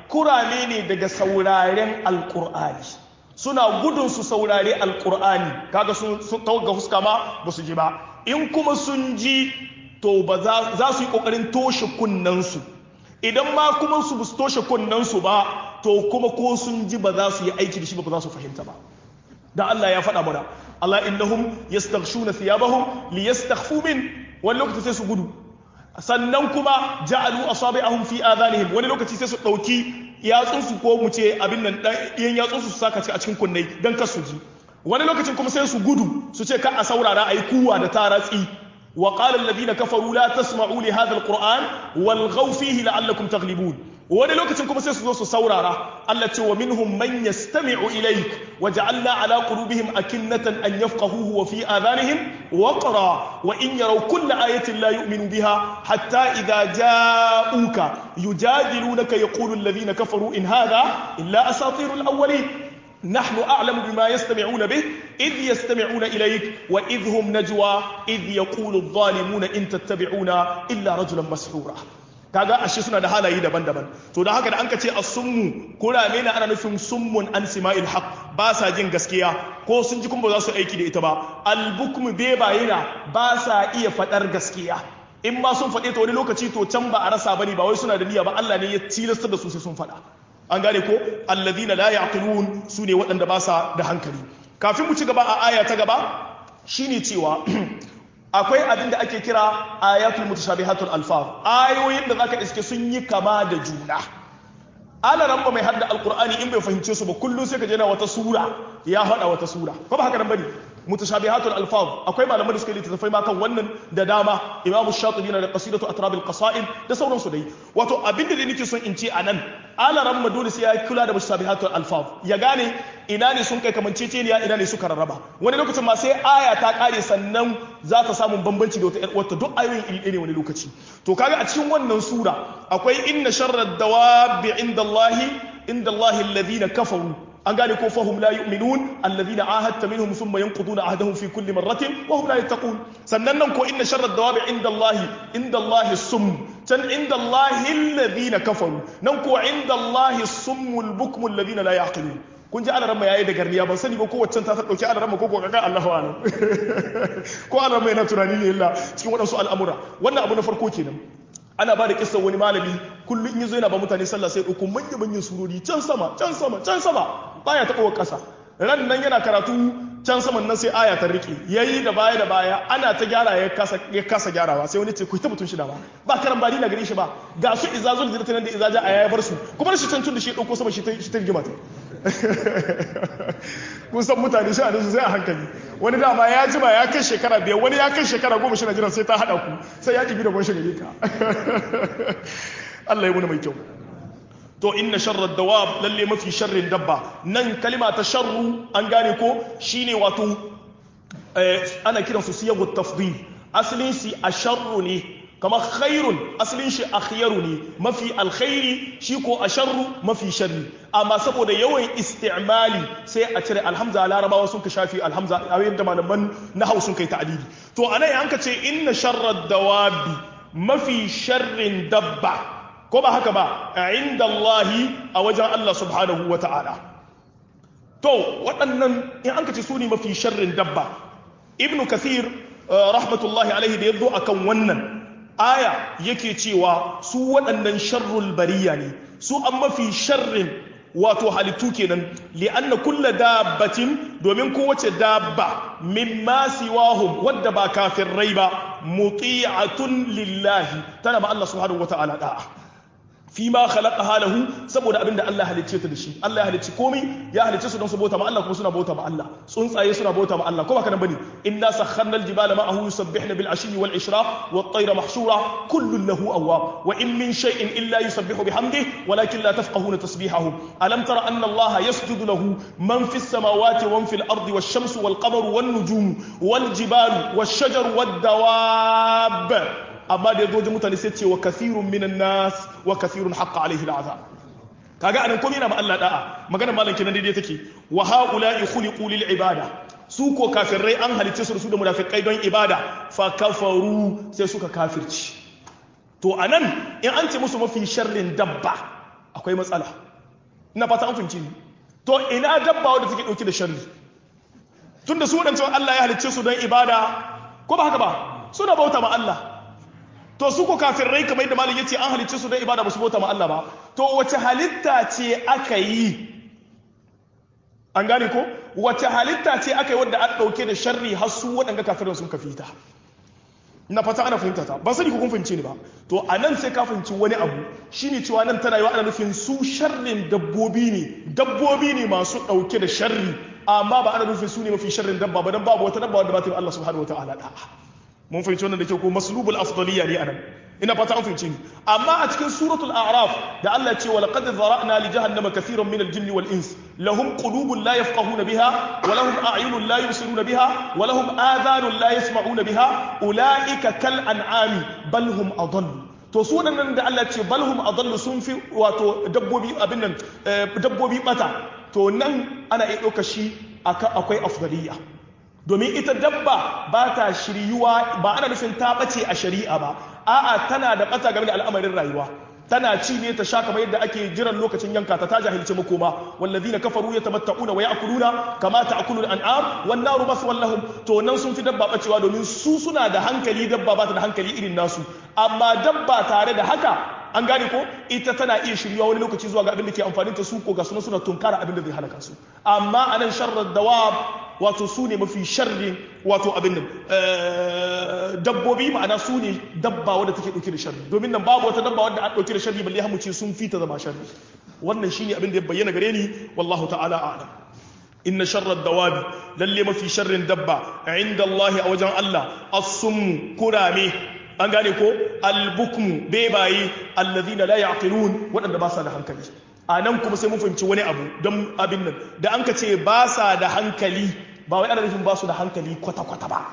kurame ne daga sauraren alkur'ani suna gudun su saurari alkur'ani kaga sun ga fuska ma ba su ji ba in kuma sun ji to ba za su yi kokarin toshe kunnansu idan ma kuma su su toshe kunnansu ba to kuma ko sun ji ba za su yi aiki da shi ba ba za su fahimta ba da Allah ya faɗa mana Allah innahum yastaghshuna thiyabahum liyastakhfu min wani lokaci sai su gudu sannan kuma ja'alu asabi'ahum fi adhanihim wani lokaci sai su dauki yatsunsu ko mu ce abin nan ɗan yatsunsu su saka a cikin kunnai don kar su ji wani lokacin kuma sai su gudu su ce ka a saurara a yi kuwa da taratsi wa qala alladhina kafaru la tasma'u li hadha alquran walghaw fihi la'allakum taghlibun wani lokacin kuma sai su zo su saurara Allah ce wa minhum man yastami'u ilayk wa ja'alna ala qulubihim akinnatan an yafqahuhu wa fi adhanihim waqra wa in yaraw kulla ayatin la yu'minu biha hatta idha ja'uka yujadilunaka yaqulu alladhina kafaru in hadha illa asatirul awwalin نحن أعلم بما يستمعون به إذ يستمعون إليك وإذ هم نجوى إذ يقول الظالمون إن تتبعون إلا رجلا مسحورا kaga ashe suna da halaye daban-daban to da haka da an ka ce as-summu kurame na ana nufin summun an sima'il haq ba sa jin gaskiya ko sun ji kuma ba za su aiki da ita ba al-bukmu bebayina ba sa iya fadar gaskiya in ma sun faɗe ta wani lokaci to can ba a rasa bane ba wai suna da niyya ba Allah ne ya tilasta da su sai sun faɗa an gane ko alladhina la yaqilun sune waɗanda ba sa da hankali kafin mu ci gaba a aya ta gaba shine cewa akwai abin da ake kira ayatul mutashabihatul alfaz ayoyin da zaka iske sun yi kama da juna ala ramba mai hadda alqur'ani in bai fahimce su ba kullum sai ka je na wata sura ya hada wata sura ko ba haka nan bane mutashabihatul alfaz akwai malaman da suka yi littattafai ma kan wannan da dama imamu shatibi na da qasidatu atrabil qasaid da sauransu dai wato abinda da nake son in ce anan ala ramma dole sai ya kula da mutashabihatul alfaz ya gane ina ne sun kai kamanceceniya ina ne suka rarraba wani lokacin ma sai aya ta kare sannan za ta samu bambanci da wata ƴar uwarta duk ayoyin iri ɗaya ne wani lokaci to kaga a cikin wannan sura akwai inna sharrad dawabi indallahi indallahi alladhina kafaru an gane ko fahum la yu'minun alladhina ahadta minhum thumma yanquduna ahdahum fi kulli marratin wa hum la yattaqun sannan nan ko inna sharra dawabi inda Allah inda Allah sum can inda Allah alladhina kafaru nan ko inda Allah summul bukmul alladhina la yaqilun kun ji alaramma yayi da garniya ban sani ba ko waccan ta dauki alaramma ko ko kaga Allahu alam ko alaramma yana tunani ne illa cikin wadansu al'amura wannan abu na farko kenan ana ba da kisan wani malami kullum in yazo yana ba mutane sallah sai ɗauko manya manyan surori can sama can sama can sama baya taɓa wa ƙasa ran nan yana karatu can saman nan sai aya ta riƙe yayi da baya da baya ana ta gyara ya kasa ya kasa gyarawa sai wani ce ku ta mutun shi da ba ba karan bari na gare shi ba ga su izazul zirta nan da izaja a ya bar su kuma shi can tun da shi ɗauko sama shi ta shi ta rigima ta kun san mutane shi a su sai a hankali wani dama ya jima ya kai shekara biyar wani ya kai shekara goma shi na jiran sai ta haɗa ku sai ya ƙibi da gwanshi gare ka Allah ya muna mai kyau to inna sharrar dawab lalle mafi sharrin dabba nan kalima ta sharru an gane ko shine wato ana kiran su siyagu tafdil asalin si a sharru ne kamar khairun asalin shi akhyaru ne mafi alkhairi shi ko a sharru mafi sharri amma saboda yawan istimali sai a cire alhamza larabawa sun ka shafi alhamza a yadda malaman nahau sun kai ta'adili to anan an ka ce inna sharrar dawabi mafi sharrin dabba ko ba haka ba a inda Allahi a wajen Allah subhanahu wa ta'ala to waɗannan in an ka ce su ne mafi sharrin dabba ibnu kathir rahmatullahi alaihi da ya zo akan wannan aya yake cewa su waɗannan sharrul bariya ne su an mafi sharrin wato halittu kenan li'anna kulla dabbatin domin kowace dabba mimma siwahum wadda ba rai ba muti'atun lillahi tana ma Allah subhanahu wata'ala da'a fi ma khalaqaha lahu saboda abinda Allah halicce ta da shi Allah ya halicci komai ya halicce su don su bauta ma Allah kuma suna bauta ma Allah tsuntsaye suna bauta ma Allah ko ba kana bane inna sakharna al-jibala ma'ahu yusabbihna bil ashi wal ishraq wat tayra mahshura kullun lahu awwab wa in min shay'in illa yusabbihu bihamdihi walakin la tafqahuna tasbihahum alam tara anna Allah yasjudu lahu man fis samawati wa man fil ardi wash shamsu wal qamaru wan nujumu wal jibalu wash shajaru wad dawab amma da ya zo mutane sai ce wa kasirun minan nas wa kasirun haqqa alaihi al'azab kaga anan komai yana ma Allah da'a magana malam kenan daidai take wa haula'i khuliqu lil ibada su ko kafirai an halicce su su da munafikai don ibada fa kafaru sai suka kafirci to anan in an ce musu mafi sharrin dabba akwai matsala ina fata an fahimci ni to ina dabba wadda take dauke da sharri tunda su wadancan Allah ya halicce su don ibada ko ba haka ba suna bauta ma Allah to su ko kafirai kamar yadda malam yace an halicce su don ibada ba su bauta ma Allah ba to wace halitta ce aka yi an gane ko wace halitta ce aka yi wadda an dauke da sharri har su waɗanda kafirai sun kafita na fata ana fahimta ta ba sani ko kun fahimce ni ba to a nan sai ka fahimci wani abu shine cewa nan tana yiwa ana nufin su sharrin dabbobi ne dabbobi ne masu ɗauke da sharri amma ba ana nufin su ne mafi sharrin dabba ba dan babu wata dabba wadda ba ta yi Allah subhanahu wataala da mun fahimci wannan da ke ko maslubul afdaliya ne anan ina fata an fahimce ni amma a cikin suratul a'raf da Allah ce wa laqad zara'na li jahannama kathiran min al-jinni wal ins lahum qulubun la yafqahuna biha wa lahum a'yunun la yubsiruna biha wa lahum adhanun la yasma'una biha ulaika kal an'ami bal hum adall to su waɗannan da Allah ce bal hum adall sun fi wato dabbobi abin nan dabbobi bata to nan ana iya ɗauka shi akwai afdaliya domin ita dabba ba ta shiryuwa ba ana nufin ta ɓace a shari'a ba a'a tana da ɓata game da al'amarin rayuwa tana ci ne ta sha kamar yadda ake jiran lokacin yanka ta ta jahilci makoma wallazina kafaru yatamatta'una wa ya'kuluna kama ta'kulu al-an'am wan naru maswan lahum to nan sun fi dabba bacewa domin su suna da hankali dabba ba ta da hankali irin nasu amma dabba tare da haka an gane ko ita tana iya shirya wani lokaci zuwa ga abin da ke amfani ta su ko ga suna suna tunkara abin da zai halaka su amma anan sharrar dawab wato su ne mafi sharrin wato abin nan dabbobi ma'ana su ne dabba wadda take dauke da sharri domin nan babu wata dabba wadda a dauke da sharri balle hamu ce sun fita zama sharri wannan shine abin da ya bayyana gare ni wallahu ta'ala a'lam inna sharrar dawabi lalle mafi sharrin dabba inda Allah a wajen Allah as-summu kurame an gane ko albukmu bebaye allazina la yaqilun waɗanda ba sa da hankali a nan kuma sai mun fahimci wani abu don abin nan da an ka ce ba sa da hankali ba wai ana nufin ba su da hankali kwata-kwata ba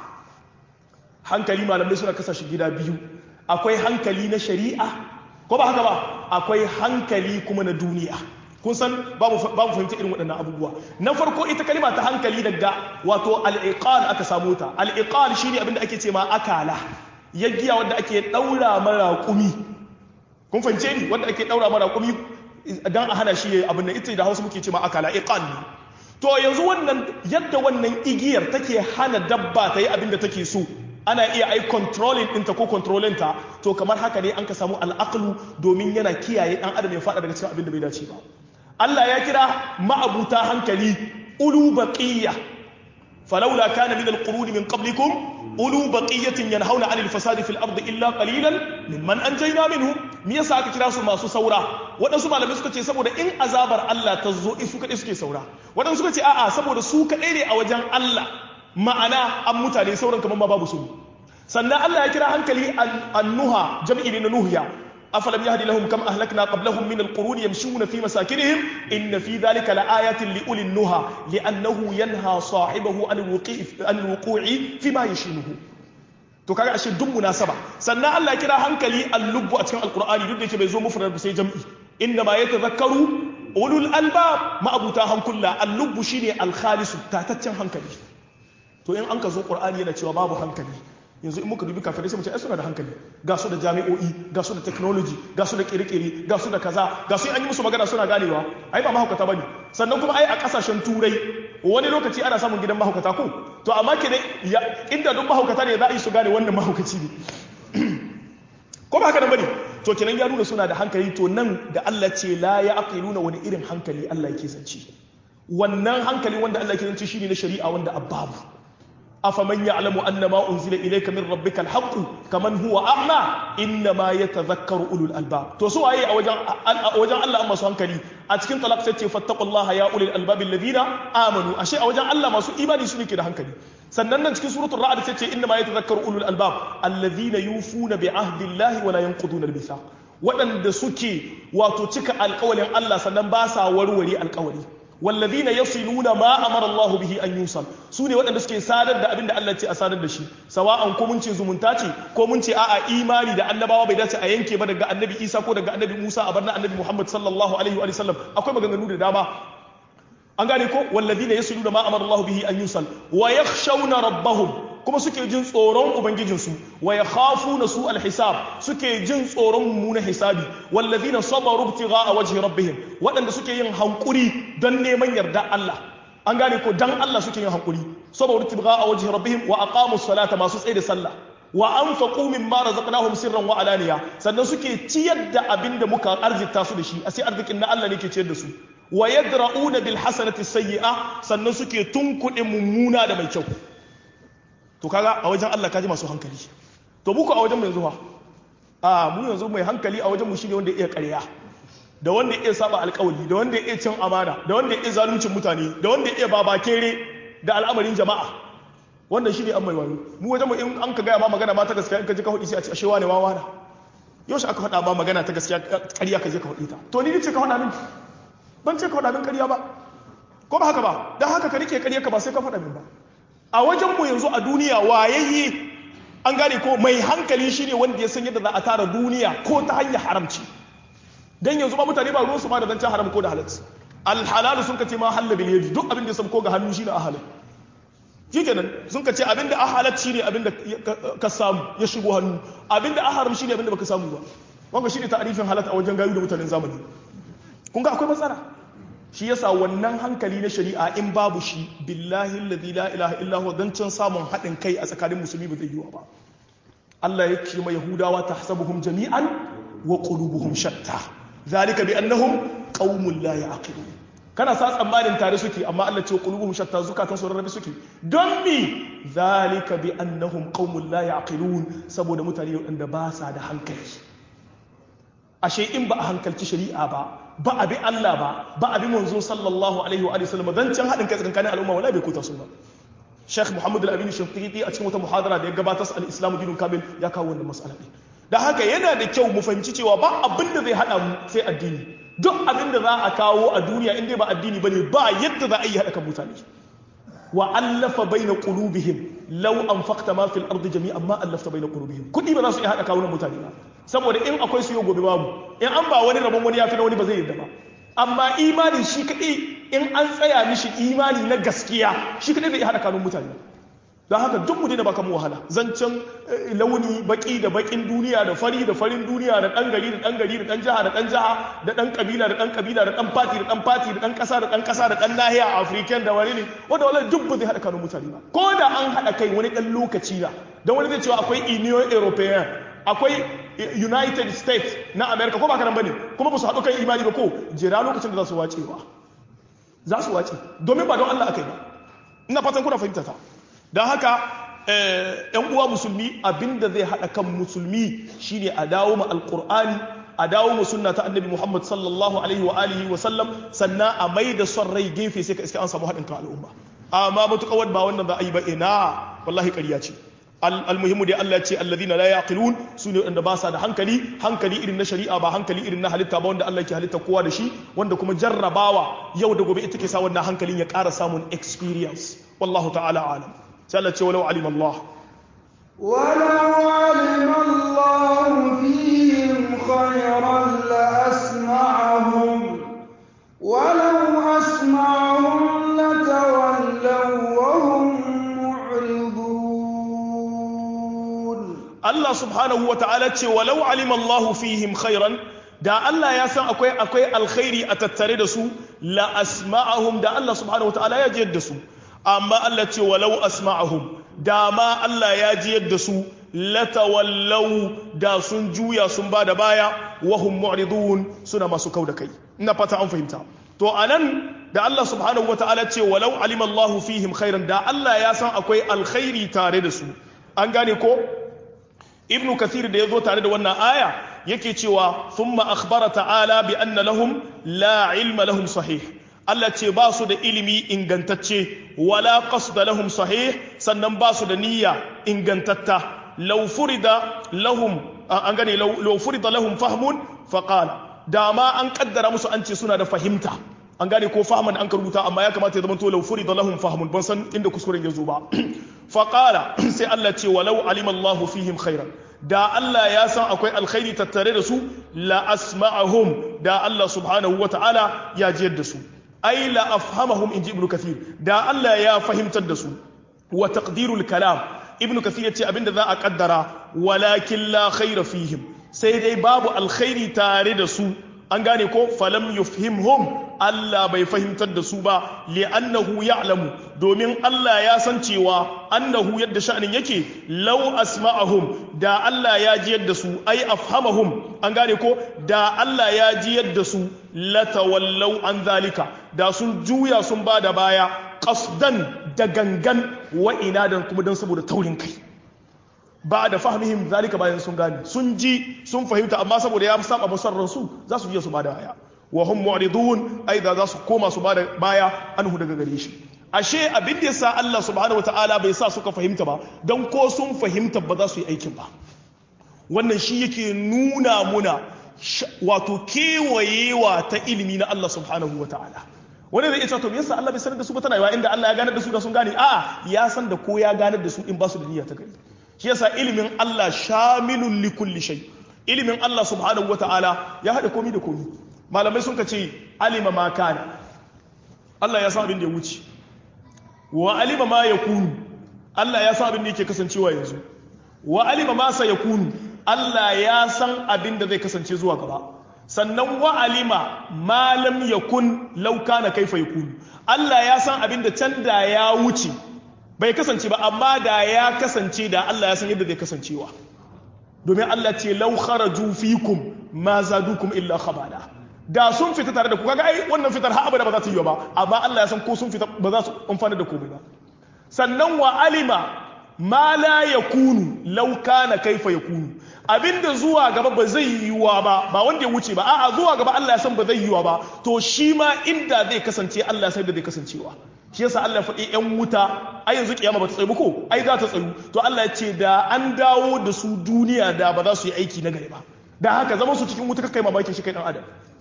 hankali malamai suna kasa shi gida biyu akwai hankali na shari'a ko ba haka ba akwai hankali kuma na duniya kun san ba mu fahimci irin waɗannan abubuwa na farko ita kalima ta hankali daga wato al'iqal aka samu ta al'iqal shine abin da ake ce ma akala yaggiya wanda ake daura mara kumi kun fahimce ni wanda ake daura mara kumi dan a hana shi abin nan ita da Hausa muke ce ma akala iqal ne to yanzu wannan yadda wannan igiyar take hana dabba ta yi abin da take so ana iya ai controlling ɗinta ko controlling ta to kamar haka ne an ka samu al'aqlu domin yana kiyaye dan adam ya faɗa daga cikin abin da bai dace ba Allah ya kira ma'abuta hankali ulu baqiyya falawla kana min alquruni min qablikum ulu baqiyatin yanhauna 'anil fasadi fil ardi illa qalilan mimman anjayna minhum me yasa aka kira su masu saura waɗansu malamai suka ce saboda in azabar Allah ta zo su kaɗai suke saura waɗansu suka ce a'a saboda su kaɗai ne a wajen Allah ma'ana an mutane sauran kamar ma babu su sannan Allah ya kira hankali annuha jam'i ne na nuhiya afalam yahdi lahum kam ahlakna qablahum min alquruni yamshuna fi masakinihim inna fi dhalika laayatin liulil nuha li'annahu yanha sahibahu an alwuqi an alwuqu'i fi ma yashinuhu to kaga ashe duk munasaba sannan Allah ya kira hankali al-lubbu a cikin alqur'ani duk da yake bai zo mufrad sai jam'i inna ma yatadhakkaru ulul albab ma'abuta hankula al-lubbu shine al-khalisu tataccen hankali to in an ka zo qur'ani yana cewa babu hankali yanzu in muka dubi kafirai sai mu ce ai suna da hankali ga su da jami'o'i ga su da technology ga su da kirkiri ga su da kaza ga su an yi musu magana suna ganewa ai ba mahaukata bane sannan kuma ai a kasashen turai wani lokaci ana samun gidan mahaukata ko to amma ke ne inda duk mahaukata ne za a yi su gane wannan mahaukaci ne ko ba haka nan bane to kenan ya nuna suna da hankali to nan da Allah ce la ya aqiluna wani irin hankali Allah yake zance wannan hankali wanda Allah yake zance shine na shari'a wanda abbabu afaman ya'lamu annama unzila ilayka min rabbika alhaqqu kaman huwa a'ma innama yatadhakkaru ulul albab to su waye a wajen a wajen Allah amma su hankali a cikin talaq sai ce fattaqullaha ya ulul albab alladhina amanu ashe a wajen Allah masu imani su ne ke da hankali sannan nan cikin suratul ra'd sai ce innama yatadhakkaru ulul albab alladhina yufuna bi ahdillahi wa la yanquduna al-mithaq waɗanda suke wato cika alƙawalin Allah sannan ba sa warware alƙawari والذين يصلون ما امر الله به ان يوصل sune waɗanda suke sadar da abin da Allah ce a sadar da shi sawa'an ko mun ce zumunta ce ko mun ce a'a imani da annabawa bai dace a yanke ba daga annabi Isa ko daga annabi Musa a barna annabi Muhammad sallallahu alaihi wa sallam akwai maganganu da dama an gane ko walladhina yasluna ma amara Allah bihi an yusal wa yakhshawna rabbahum kuma suke jin tsoron ubangijinsu wa yakhafuna su alhisab suke jin tsoron mummunan hisabi wallazina sabaru ibtigha'a wajhi rabbihim waɗanda suke yin hankuri don neman yarda Allah an gane ko dan Allah suke yin hankuri saboda ibtigha'a wajhi rabbihim wa aqamus salata masu tsaye da sallah wa anfaqu mimma razaqnahum sirran wa alaniya sannan suke ciyar da abinda muka arzita su da shi a sai arzikin na Allah ne ke ciyar da su wa yadra'una bil hasanati sayyi'a sannan suke tunkuɗe mummuna da mai kyau to kaga a wajen Allah kaji masu hankali to muku a wajen mu yanzu fa a mu yanzu mai hankali a wajen mu shine wanda ya iya ƙarya da wanda ya iya saba alƙawari da wanda ya iya cin amana da wanda ya iya zaluncin mutane da wanda ya iya babakere da al'amarin jama'a wannan shine an mai wayo mu wajen mu in an ka gaya ma magana ma ta gaskiya in ka ji ka hudi sai a ce ashe wane wawa na yau shi aka faɗa ma magana ta gaskiya ƙarya ka je ka hudi ta to ni ce ka faɗa min ban ce ka faɗa min ƙarya ba ko ba haka ba don haka ka rike ƙarya ka ba sai ka faɗa min ba a wajen mu yanzu a duniya wayayye an gane ko mai hankali shine wanda ya san yadda za a tara duniya ko ta hanyar haramci dan yanzu ba mutane ba ruwan su ma da zancen haram ko da halal alhalalu sun ka ce ma halal bil yadi duk abin da ya ko ga hannu shine a halal shikenan sun ka ce abin da a halal shine abin da ka samu ya shigo hannu abin da a haram shine abin da baka samu ba wanda shine ta'arifin halal a wajen gayu da mutanen zamani kun ga akwai matsala shi yasa wannan hankali na shari'a in babu shi billahi alladhi la ilaha illa huwa dan can samun haɗin kai a tsakanin musulmi ba zai yiwa ba Allah ya ce ma yahudawa tahsabuhum jami'an wa qulubuhum shatta zalika bi annahum qaumun la ya'qilun kana sa tsammanin tare suke amma Allah ce qulubuhum shatta zukatan su rarrabe suke don mi zalika bi annahum qaumun la ya'qilun saboda mutane waɗanda ba sa da hankali ashe in ba a hankalci shari'a ba ba a bi Allah ba ba a bi manzo sallallahu alaihi wa sallam dan can hadin kai tsakanin al'umma wala bai kuta su ba Sheikh Muhammad Al-Amin Shafiqi a cikin wata muhadara da ya gabatar al-Islam dinun kamil ya kawo wannan mas'ala din da haka yana da kyau mu fahimci cewa ba abin da zai hada mu sai addini duk abin da za a kawo a duniya in dai ba addini bane ba yadda za a yi hada kan mutane wa allafa baina qulubihim law anfaqta ma fil ardi jami'an ma allafta baina qulubihim kudi ba za su iya hada kawunan mutane ba saboda in akwai su yau gobe babu in an ba wani rabon wani ya fi na wani ba zai yarda ba amma imani shi kaɗai in an tsaya mishi imani na gaskiya shi kaɗai zai haɗa kanun mutane don haka duk mu daina baka mu wahala zancen launi baki da bakin duniya da fari da farin duniya da ɗan gari da ɗan gari da ɗan jiha da ɗan jiha da ɗan kabila da ɗan kabila da ɗan fati da ɗan fati da ɗan ƙasa da ɗan ƙasa da ɗan nahiya african da wani ne wanda wala duk ba zai haɗa kanun mutane ba ko da an haɗa kai wani ɗan lokaci na don wani zai cewa akwai union european akwai united states na america ko ba kanan bane kuma ba su haɗu kan imani ba ko jira lokacin da za su wace ba za su wace domin ba don allah aka yi ba ina fatan kuna fahimta ta don haka yan uwa musulmi abinda zai haɗa kan musulmi shine a dawo ma alƙur'ani a dawo mu sunna ta annabi muhammad sallallahu alaihi wa alihi wa sallam sannan a mai da son rai gefe sai ka iska an samu haɗin kan al'umma amma matuƙawar ba wannan za a yi ba ina wallahi ƙarya ce almuhimmu dai Allah ce alladhina la yaqilun sune wanda ba sa da hankali hankali irin na shari'a ba hankali irin na halitta ba wanda Allah ke halitta kowa da shi wanda kuma jarrabawa yau da gobe ita ke sa wannan hankalin ya ƙara samun experience wallahu ta'ala alam sai Allah ce walau alima Allah ولو علم الله فيهم خيرا لأسمعهم ولو أسمعهم لتولوا وهم Allah subhanahu wa ta'ala ce walau alima Allahu fihim khairan da Allah ya san akwai akwai alkhairi a tattare da su la asma'ahum da Allah subhanahu wa ta'ala ya jiyar da su amma Allah ce walau asma'ahum da ma Allah ya jiyar da su latawallau da sun juya sun ba da baya wahum mu'ridun suna masu kau da kai ina fata an fahimta to anan da Allah subhanahu wa ta'ala ce walau alima Allahu fihim khairan da Allah ya san akwai alkhairi tare da su an gane ko ibnu kathir da ya zo tare da wannan aya yake cewa thumma akhbara ta'ala bi anna lahum la ilma lahum sahih Allah ce ba su da ilimi ingantacce wala qasda lahum sahih sannan ba su da niyya ingantatta law furida lahum an gane law furida lahum fahmun faqala dama an kaddara musu an ce suna da fahimta an gane ko fahman an ka rubuta amma ya kamata ya zama to law furida lahum fahmun ban san inda kuskuren ya zo ba faƙala sai Allah ce walau alimallahu fihim khairan da Allah ya san akwai alkhairi tattare da su la asma'ahum da Allah subhanahu wa ta'ala ya jiyar da su ai la afhamahum inji ibnu kathir da Allah ya fahimtar da su wa taqdirul kalam ibnu kathir yace abinda za a kaddara walakin la khaira fihim sai dai babu alkhairi tare da su an gane ko falam yufhimhum Allah bai fahimtar da su ba li'annahu ya'lamu domin Allah ya san cewa annahu yadda sha'anin yake law asma'ahum da Allah ya ji yadda su ai afhamahum an gane ko da Allah ya ji yadda su latawallaw an zalika da sun juya sun bada baya qasdan da gangan wa inadan kuma dan saboda taurin kai ba da fahimihim zalika bayan sun gane sun ji sun fahimta amma saboda ya saba musarrar su za su je su bada baya wa hum mu'ridun aida za su koma su bada baya anhu daga gare shi ashe abin da yasa Allah subhanahu wataala bai sa suka fahimta ba dan ko sun fahimta ba za su yi aikin ba wannan shi yake nuna muna wato kewayewa ta ilimi na Allah subhanahu wataala wani zai ce to me yasa Allah bai sanar da su ba tana yawa inda Allah ya ganar da su da sun gane a'a ya san da ko ya ganar da su in ba su da niyya ta gari shi yasa ilimin Allah shamilun li kulli shay ilimin Allah subhanahu wataala ya hada komi da komi malamai sun ka ce alima ma kana Allah ya san abin da ya wuce wa alima ma yakunu Allah ya san abin da yake kasancewa yanzu wa alima ma sa yakunu Allah ya san abin da zai kasance zuwa gaba sannan wa alima ma lam yakun law kana kaifa yakunu Allah ya san abin da can da ya wuce bai kasance ba amma da ya kasance da Allah ya san yadda zai kasancewa domin Allah ce lau kharaju fikum ma zadukum illa khabala da sun fita tare da ku kaga ai wannan fitar har abada ba za ta yi ba amma Allah ya san ko sun fita ba za su amfana da komai ba sannan wa alima ma la yakunu law kana kaifa yakunu abinda zuwa gaba ba zai yiwuwa ba ba wanda ya wuce ba a'a zuwa gaba Allah ya san ba zai yiwuwa ba to shi ma inda zai kasance Allah ya san da zai kasancewa shi yasa Allah ya faɗi ƴan wuta ai yanzu kiyama ba ta tsayu ko ai za ta tsayu to Allah ya ce da an dawo da su duniya da ba za su yi aiki na gari ba da haka zama su cikin wuta kai mamakin shi kai dan adam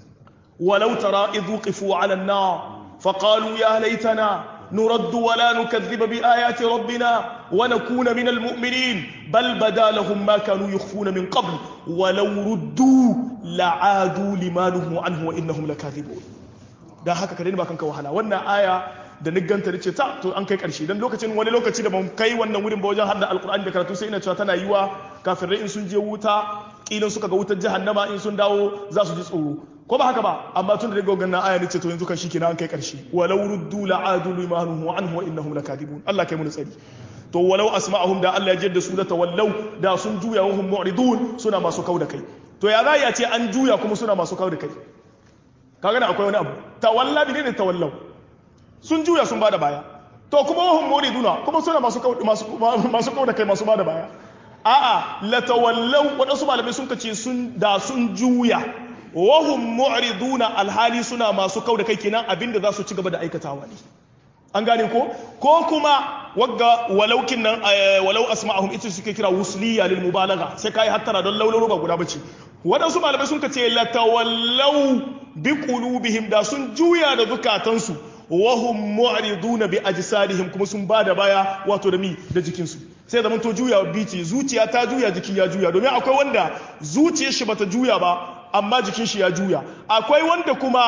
walau tara idh wuqifu ala an-nar faqalu ya laitana نرد ولا نكذب بآيات ربنا ونكون من المؤمنين بل بدا لهم ما كانوا يخفون من قبل ولو ردوا لعادوا لما نهوا عنه وإنهم لكاذبون da haka ka ba kanka wahala wannan aya da nigganta da ce ta to an kai karshe dan lokacin wani lokaci da ban kai wannan wurin ba wajen hadda alkur'ani da karatu sai ina cewa tana yiwa kafirai in sun je wuta kilan suka ga wutar jahannama in sun dawo za su ji tsoro ko ba haka ba amma tun da daga wannan aya ne ce to yanzu kan shikenan an kai karshe walau ruddu la'adu limanhu anhu wa innahum lakadibun Allah kai mu tsari to walau asma'ahum da Allah ya jadda su da tawallau da sun juya wa hum mu'ridun suna masu kauda kai to ya za ya ce an juya kuma suna masu kauda kai kaga na akwai wani abu tawalla bi ne tawallau sun juya sun bada baya to kuma wahum muriduna kuma suna masu masu masu kauda kai masu bada baya a'a la tawallau wadansu malamai sun kace sun da sun juya wahum mu'riduna alhali suna masu kauda kai kenan abinda za su ci gaba da aikatawa ne an gane ko ko kuma wagga walaukin nan walau asma'ahum ita suke kira wusliya lil mubalagha sai kai hattara don laularo ba guda bace waɗansu malamai sun kace la tawallau bi qulubihim da sun juya da zukatansu wa hum mu'riduna bi ajsadihim kuma sun bada baya wato da mi da jikinsu sai zaman to juya bici zuciya ta juya jiki ya juya domin akwai wanda zuciyar shi bata juya ba amma jikin shi ya juya akwai wanda kuma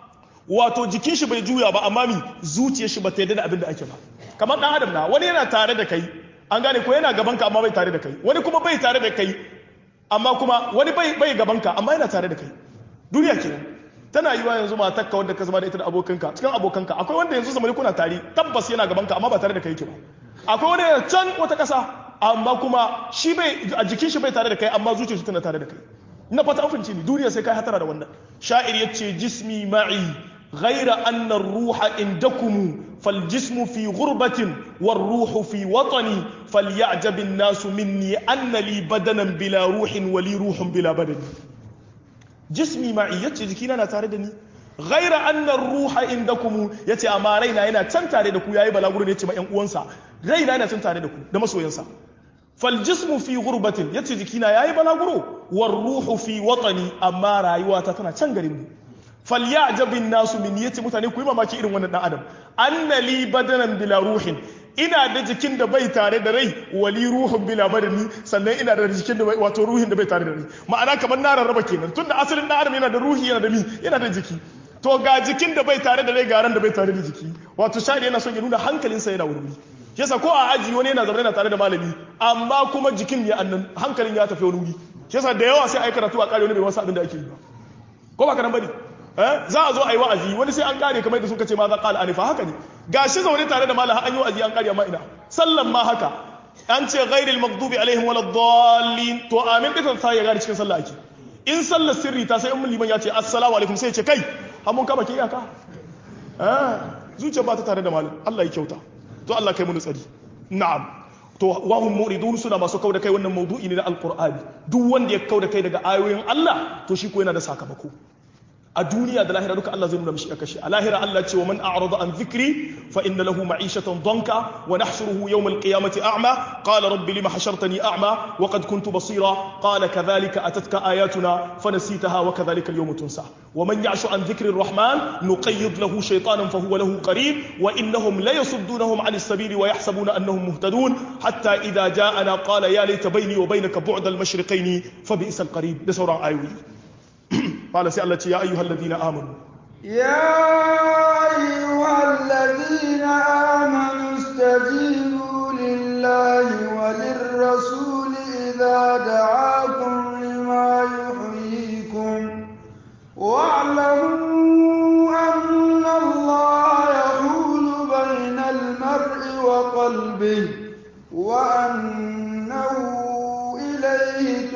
wato jikin shi bai juya ba amma mi zuciyar shi bata yarda da abin da ake ba kamar dan adam na wani yana tare da kai an gane ko yana gaban ka amma bai tare da kai wani kuma bai tare da kai amma kuma wani bai bai gaban ka amma yana tare da kai duniya kenan tana yiwa yanzu matarka wanda ka zama da ita da abokanka cikin abokanka akwai wanda yanzu zamani kuna tare tabbas yana gaban ka amma ba tare da kai yake ba akwai wanda yana can wata kasa amma kuma shi bai a jikin shi bai tare da kai amma zuciyar shi tana tare da kai ina fata an fahimci ni duniya sai kai hatara da wannan sha'ir yace jismi ma'i غير أن الروح عندكم فالجسم في غربة والروح في وطني فليعجب الناس مني أن لي بدنا بلا روح ولي روح بلا بدن جسمي معي يتي جكينا نتاردني غير أن الروح عندكم يتي أما رينا هنا تنتاردكو يا إبا لاغورن يتي ما ينقوانسا رينا هنا تنتاردكو دمسو ينسا فالجسم في غربة يتي جكينا يا إبا لاغورو والروح في وطني أما رايواتا تنا تنغرمو falyajabin nasu min yace mutane ku yi mamaki irin wannan dan adam annali badanan bila ruhin ina da jikin da bai tare da rai wali ruhun bila badani sannan ina da jikin da bai wato ruhin da bai tare da rai ma'ana kamar na rarraba kenan tunda asalin dan adam yana da ruhi yana da mi yana da jiki to ga jikin da bai tare da rai ga ran da bai tare da jiki wato shari yana son ya nuna hankalinsa yana wuri yasa ko a aji wani yana zaune na tare da malami amma kuma jikin ya annan hankalin ya tafi wani wuri yasa da yawa sai ai karatu a kare wani bai wasu abin da ake yi ba ko ba kanan bane za a zo a yi wa'azi wani sai an kare kamar da suka ce ma za qala anifa haka ne gashi zaune tare da malam an yi wa'azi an kare amma ina sallan ma haka an ce ghairil maghdubi alaihim waladdallin to amin din sai ya gane cikin sallah ake in sallar sirri ta sai in liman ya ce assalamu alaikum sai ya ce kai har mun kama ke iyaka eh zuciya ba ta tare da malam Allah ya kyauta to Allah kai mu tsari na'am to wahum muridun suna masu kauda kai wannan maudu'i ne na alqur'ani duk wanda ya kauda kai daga ayoyin Allah to shi ko yana da sakamako a duniya da lahira duka Allah zai nuna mishi kashi a lahira Allah ce wa man a'rada an dhikri fa inna lahu ma'ishatan danka wa nahshuruhu yawm al-qiyamati a'ma qala rabbi lima hashartani a'ma wa qad kuntu basira qala kadhalika atatka ayatuna fanasitaha wa kadhalika al-yawma tunsa wa man ya'shu an dhikri ar-rahman nuqayyid lahu shaytanan fa huwa lahu qarin wa innahum la yasuddunahum 'an as-sabili wa yahsabuna annahum muhtadun hatta idha ja'ana qala ya layta bayni wa baynaka bu'da al-mashriqayn fa bi'sa al-qarin da sauran ayoyi قال سي الله يا ايها الذين امنوا يا ايها الذين امنوا استجيبوا لله وللرسول اذا دعاكم لما يحييكم واعلموا ان الله يحول بين المرء وقلبه وانه اليه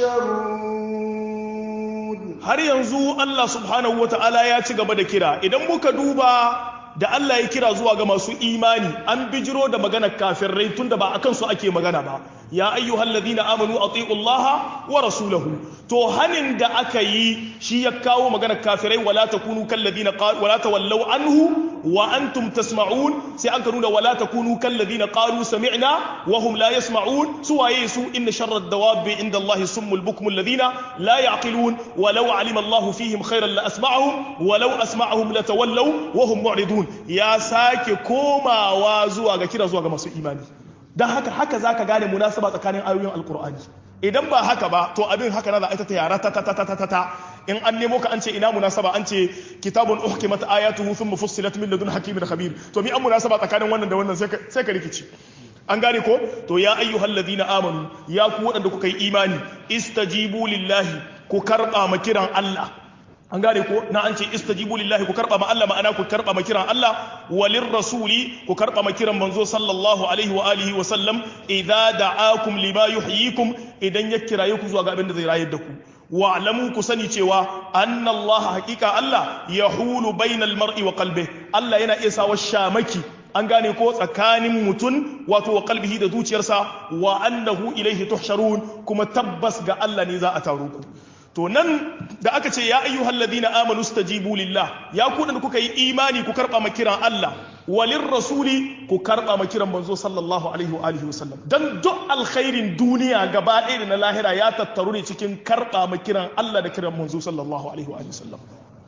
تحشرون har yanzu Allah subhanahu ta'ala ya ci gaba da kira idan muka duba da Allah ya kira zuwa ga masu imani an bijiro da maganar kafirai tunda ba akan su ake magana ba ya ayyuhal ladina amanu ati'u Allah wa rasulahu to hanin da aka yi shi ya kawo maganar kafirai wala takunu kal ladina qalu wala tawallaw anhu wa antum tasma'un sai an nuna wala takunu kal ladina qalu sami'na wa hum la yasma'un suwaye su inna sharra ad-dawabi inda Allah summul bukmul ladina la ya'qilun walau alima Allah fihim khairan la asma'ahum walau asma'ahum la tawallaw wa hum mu'ridun ya sake komawa zuwa ga kira zuwa ga masu imani dan haka haka zaka gane munasaba tsakanin ayoyin alqur'ani idan ba haka ba to abin haka na za a ita ta yara ta ta ta ta ta ta in an nemo ka an ce ina munasaba an ce kitabun uhkimat ayatuhu thumma fussilat min ladun hakimin khabir to mi an munasaba tsakanin wannan da wannan sai ka rikici an gane ko to ya ayyuhal ladina amanu ya ku waɗanda kuka yi imani istajibu lillahi ku karɓa ma kiran Allah an gane ko na an ce istajibu lillahi ku karba ma Allah ma'ana ku karba ma kiran Allah walir rasuli ku karba ma kiran manzo sallallahu alaihi wa alihi wa sallam idza da'akum lima yuhyikum idan ya kiraye ku zuwa ga abin da zai rayar da ku wa alamu ku sani cewa anna Allah haqiqa Allah yahulu bainal mar'i wa qalbihi Allah yana iya sawa shamaki an gane ko tsakanin mutum wato wa kalbihi da zuciyarsa wa annahu ilaihi tuhsharun kuma tabbas ga Allah ne za a taro ku to nan da aka ce ya ayyuhal ladina amanu stajibu lillah ya ku da kuka yi imani ku karba makiran Allah walin rasuli ku karba makiran manzo sallallahu alaihi wa alihi wasallam dan duk alkhairin duniya gaba ɗaya da na lahira ya tattaru ne cikin karba makiran Allah da kiran manzo sallallahu alaihi wa alihi wasallam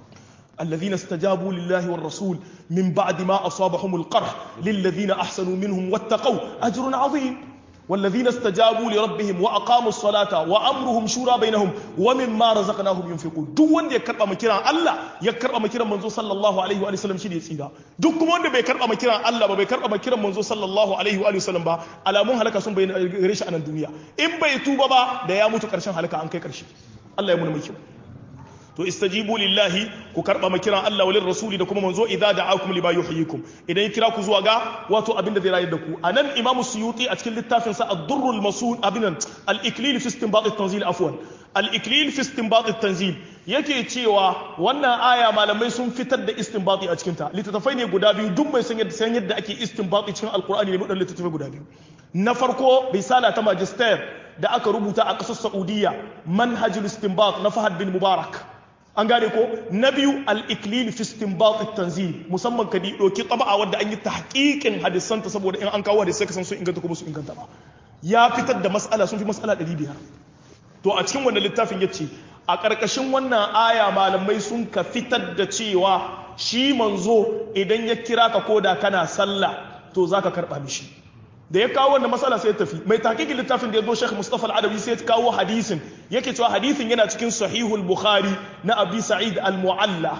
الذين استجابوا لله والرسول من بعد ما أصابهم القرح للذين أحسنوا منهم واتقوا أجر عظيم والذين استجابوا لربهم وأقاموا الصلاة وأمرهم شورى بينهم ومما رزقناهم ينفقون duk wanda ya karba makiran Allah ya karba makiran manzo sallallahu alaihi wa sallam shi ne tsira duk kuma wanda bai karba makiran Allah ba bai karba makiran manzo sallallahu alaihi wa sallam ba alamun halaka sun bayyana gare shi a nan duniya in bai tuba ba da ya mutu karshen halaka an kai karshe Allah ya muna mai kyau to istajibu lillahi ku karba makiran Allah walin rasuli da kuma manzo idza da'akum lima yuhyikum idan ya kira ku zuwa ga wato abinda zai rayar da ku anan imam suyuti a cikin littafin sa ad-durr al-masul abinan al-iklil fi istinbat at-tanzil afwan al-iklil fi istinbat at-tanzil yake cewa wannan aya malamai sun fitar da istinbati a cikin ta littattafai ne guda biyu duk mai san yadda san yadda ake istinbati cikin alqur'ani ne mudan littattafai guda biyu na farko risala ta magister da aka rubuta a ƙasar saudiya manhajul istinbat na fahad bin mubarak an gane ko na biyu al-iklil fi istinbat tanzil musamman ka doki taba'a wanda an yi tahqiqin hadisan ta saboda in an kawo hadisai ka san su inganta ko su inganta ba ya fitar da mas'ala sun fi mas'ala 500 to a cikin wannan littafin yace a ƙarƙashin wannan aya malamai sun ka fitar da cewa shi manzo idan ya kira ka koda kana sallah to zaka karba mishi da ya kawo wannan matsala sai ya tafi mai takikin littafin da ya zo Sheikh Mustafa Al-Adawi sai ya kawo hadisin yake cewa hadisin yana cikin Sahihul Bukhari na Abi Sa'id Al-Mu'alla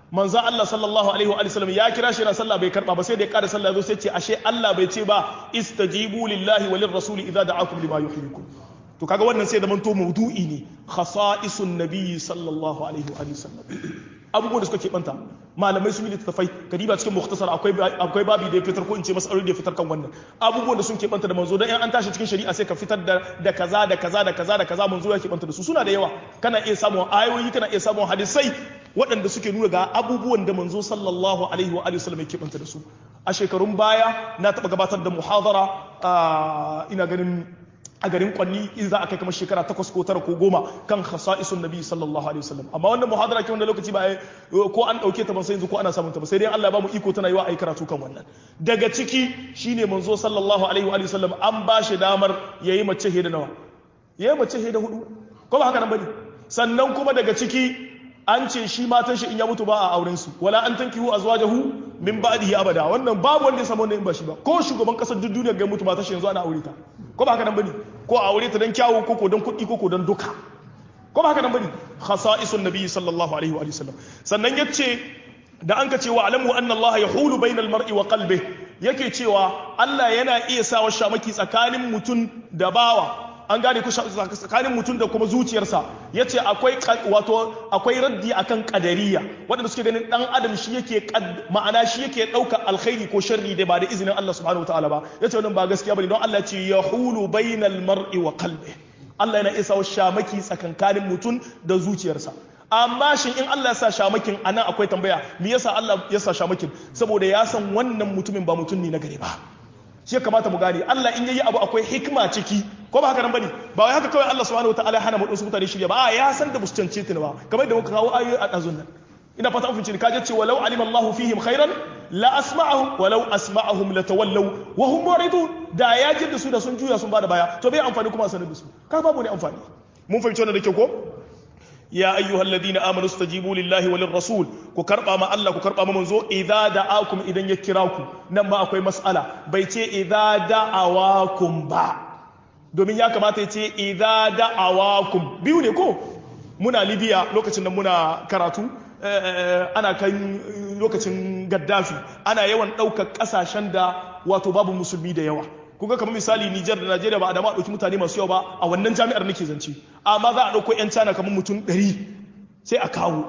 manzo Allah sallallahu alaihi wa sallam ya kira shi yana sallah bai karba ba sai da ya kada sallah zo sai ce ashe Allah bai ce ba istajibu lillahi walir rasuli idza da'akum lima yuhyikum to kaga wannan sai da manto maudu'i ne khasa'isun nabiyyi sallallahu alaihi wa sallam abubuwan da suka keɓanta malamai sun yi littattafai kadiba cikin mukhtasar akwai akwai babi da ya fitar ko in ce masaloli da ya fitar kan wannan abubuwan da sun keɓanta da manzo dan in an tashi cikin shari'a sai ka fitar da da kaza da kaza da kaza da kaza manzo ya keɓanta da su suna da yawa kana iya samun ayoyi kana iya samun hadisai waɗanda suke nuna ga abubuwan da manzo sallallahu alaihi wa alihi wasallam ya keɓanta da su a shekarun baya na taɓa gabatar da muhadara ina ganin a garin kwanni in za a kai kamar shekara takwas ko tara ko goma kan khasa'isun nabi sallallahu alaihi wasallam amma wannan muhadara ke wanda lokaci ba ko an dauke ta ban sai yanzu ko ana samun ta ba sai dai Allah ya ba mu iko tana yiwa ai karatu kan wannan daga ciki shine manzo sallallahu alaihi wa sallam an ba shi damar yayi mace heda nawa yayi mace heda hudu ko ba haka nan bane sannan kuma daga ciki an ce shi matan shi in ya mutu ba a auren su wala an tankihu azwajahu min ba'dihi abada wannan babu wanda ya samu wannan in ba shi ba ko shugaban kasar duk duniya ga mutu matan shi yanzu ana aure ta ko ba haka nan bane ko a aure ta dan kyawu ko ko dan kuɗi ko ko dan duka ko ba haka nan bane khasa'isun nabi sallallahu alaihi wa sallam sannan yace da an ka ce wa alamu anna Allah yahulu bainal mar'i wa qalbihi yake cewa Allah yana iya sawa shamaki tsakanin mutum da bawa an gane ku tsakanin mutum da kuma zuciyarsa ya ce akwai wato akwai raddi akan kadariya waɗanda suke ganin ɗan adam shi yake ma'ana shi yake ɗauka alkhairi ko sharri da ba da izinin Allah subhanahu wataala ba ya ce wannan ba gaskiya bane don Allah ce ya hulu bainal mar'i wa qalbi Allah yana isa shamaki tsakankanin mutum da zuciyarsa amma shin in Allah ya sa shamakin anan akwai tambaya me yasa Allah ya sa shamakin saboda ya san wannan mutumin ba mutum ne na gare ba shi ya kamata mu gane Allah in yayi abu akwai hikima ciki ko ba haka nan bane ba wai haka kawai Allah subhanahu wataala hana mu wasu mutane shirya ba a ya san da musu cance ta ba kamar da muka kawo ayoyi a dazun nan ina fata an fice kaje ce walau alima Allahu fihim khairan la asma'ahum walau asma'ahum latawallaw wa hum muridun da ya ji da su da sun juya sun bada baya to bai amfani kuma sanar da su ka babu ne amfani mun fahimci wannan da kyau ko ya ayyuhal ladina amanu stajibu lillahi walir rasul ku karba ma Allah ku karba ma manzo idza da'akum idan ya kira ku nan ba akwai mas'ala bai ce idza da'awakum ba domin ya kamata ya ce idza da'awakum biyu ne ko muna libya lokacin da muna karatu ana kan lokacin gaddafi ana yawan ɗaukar ƙasashen da wato babu musulmi da yawa kuga kamar misali Nijar da Najeriya ba a dama ɗauki mutane masu yawa ba a wannan jami'ar nake zance amma za a ɗauko 'yan China kamar mutum ɗari sai a kawo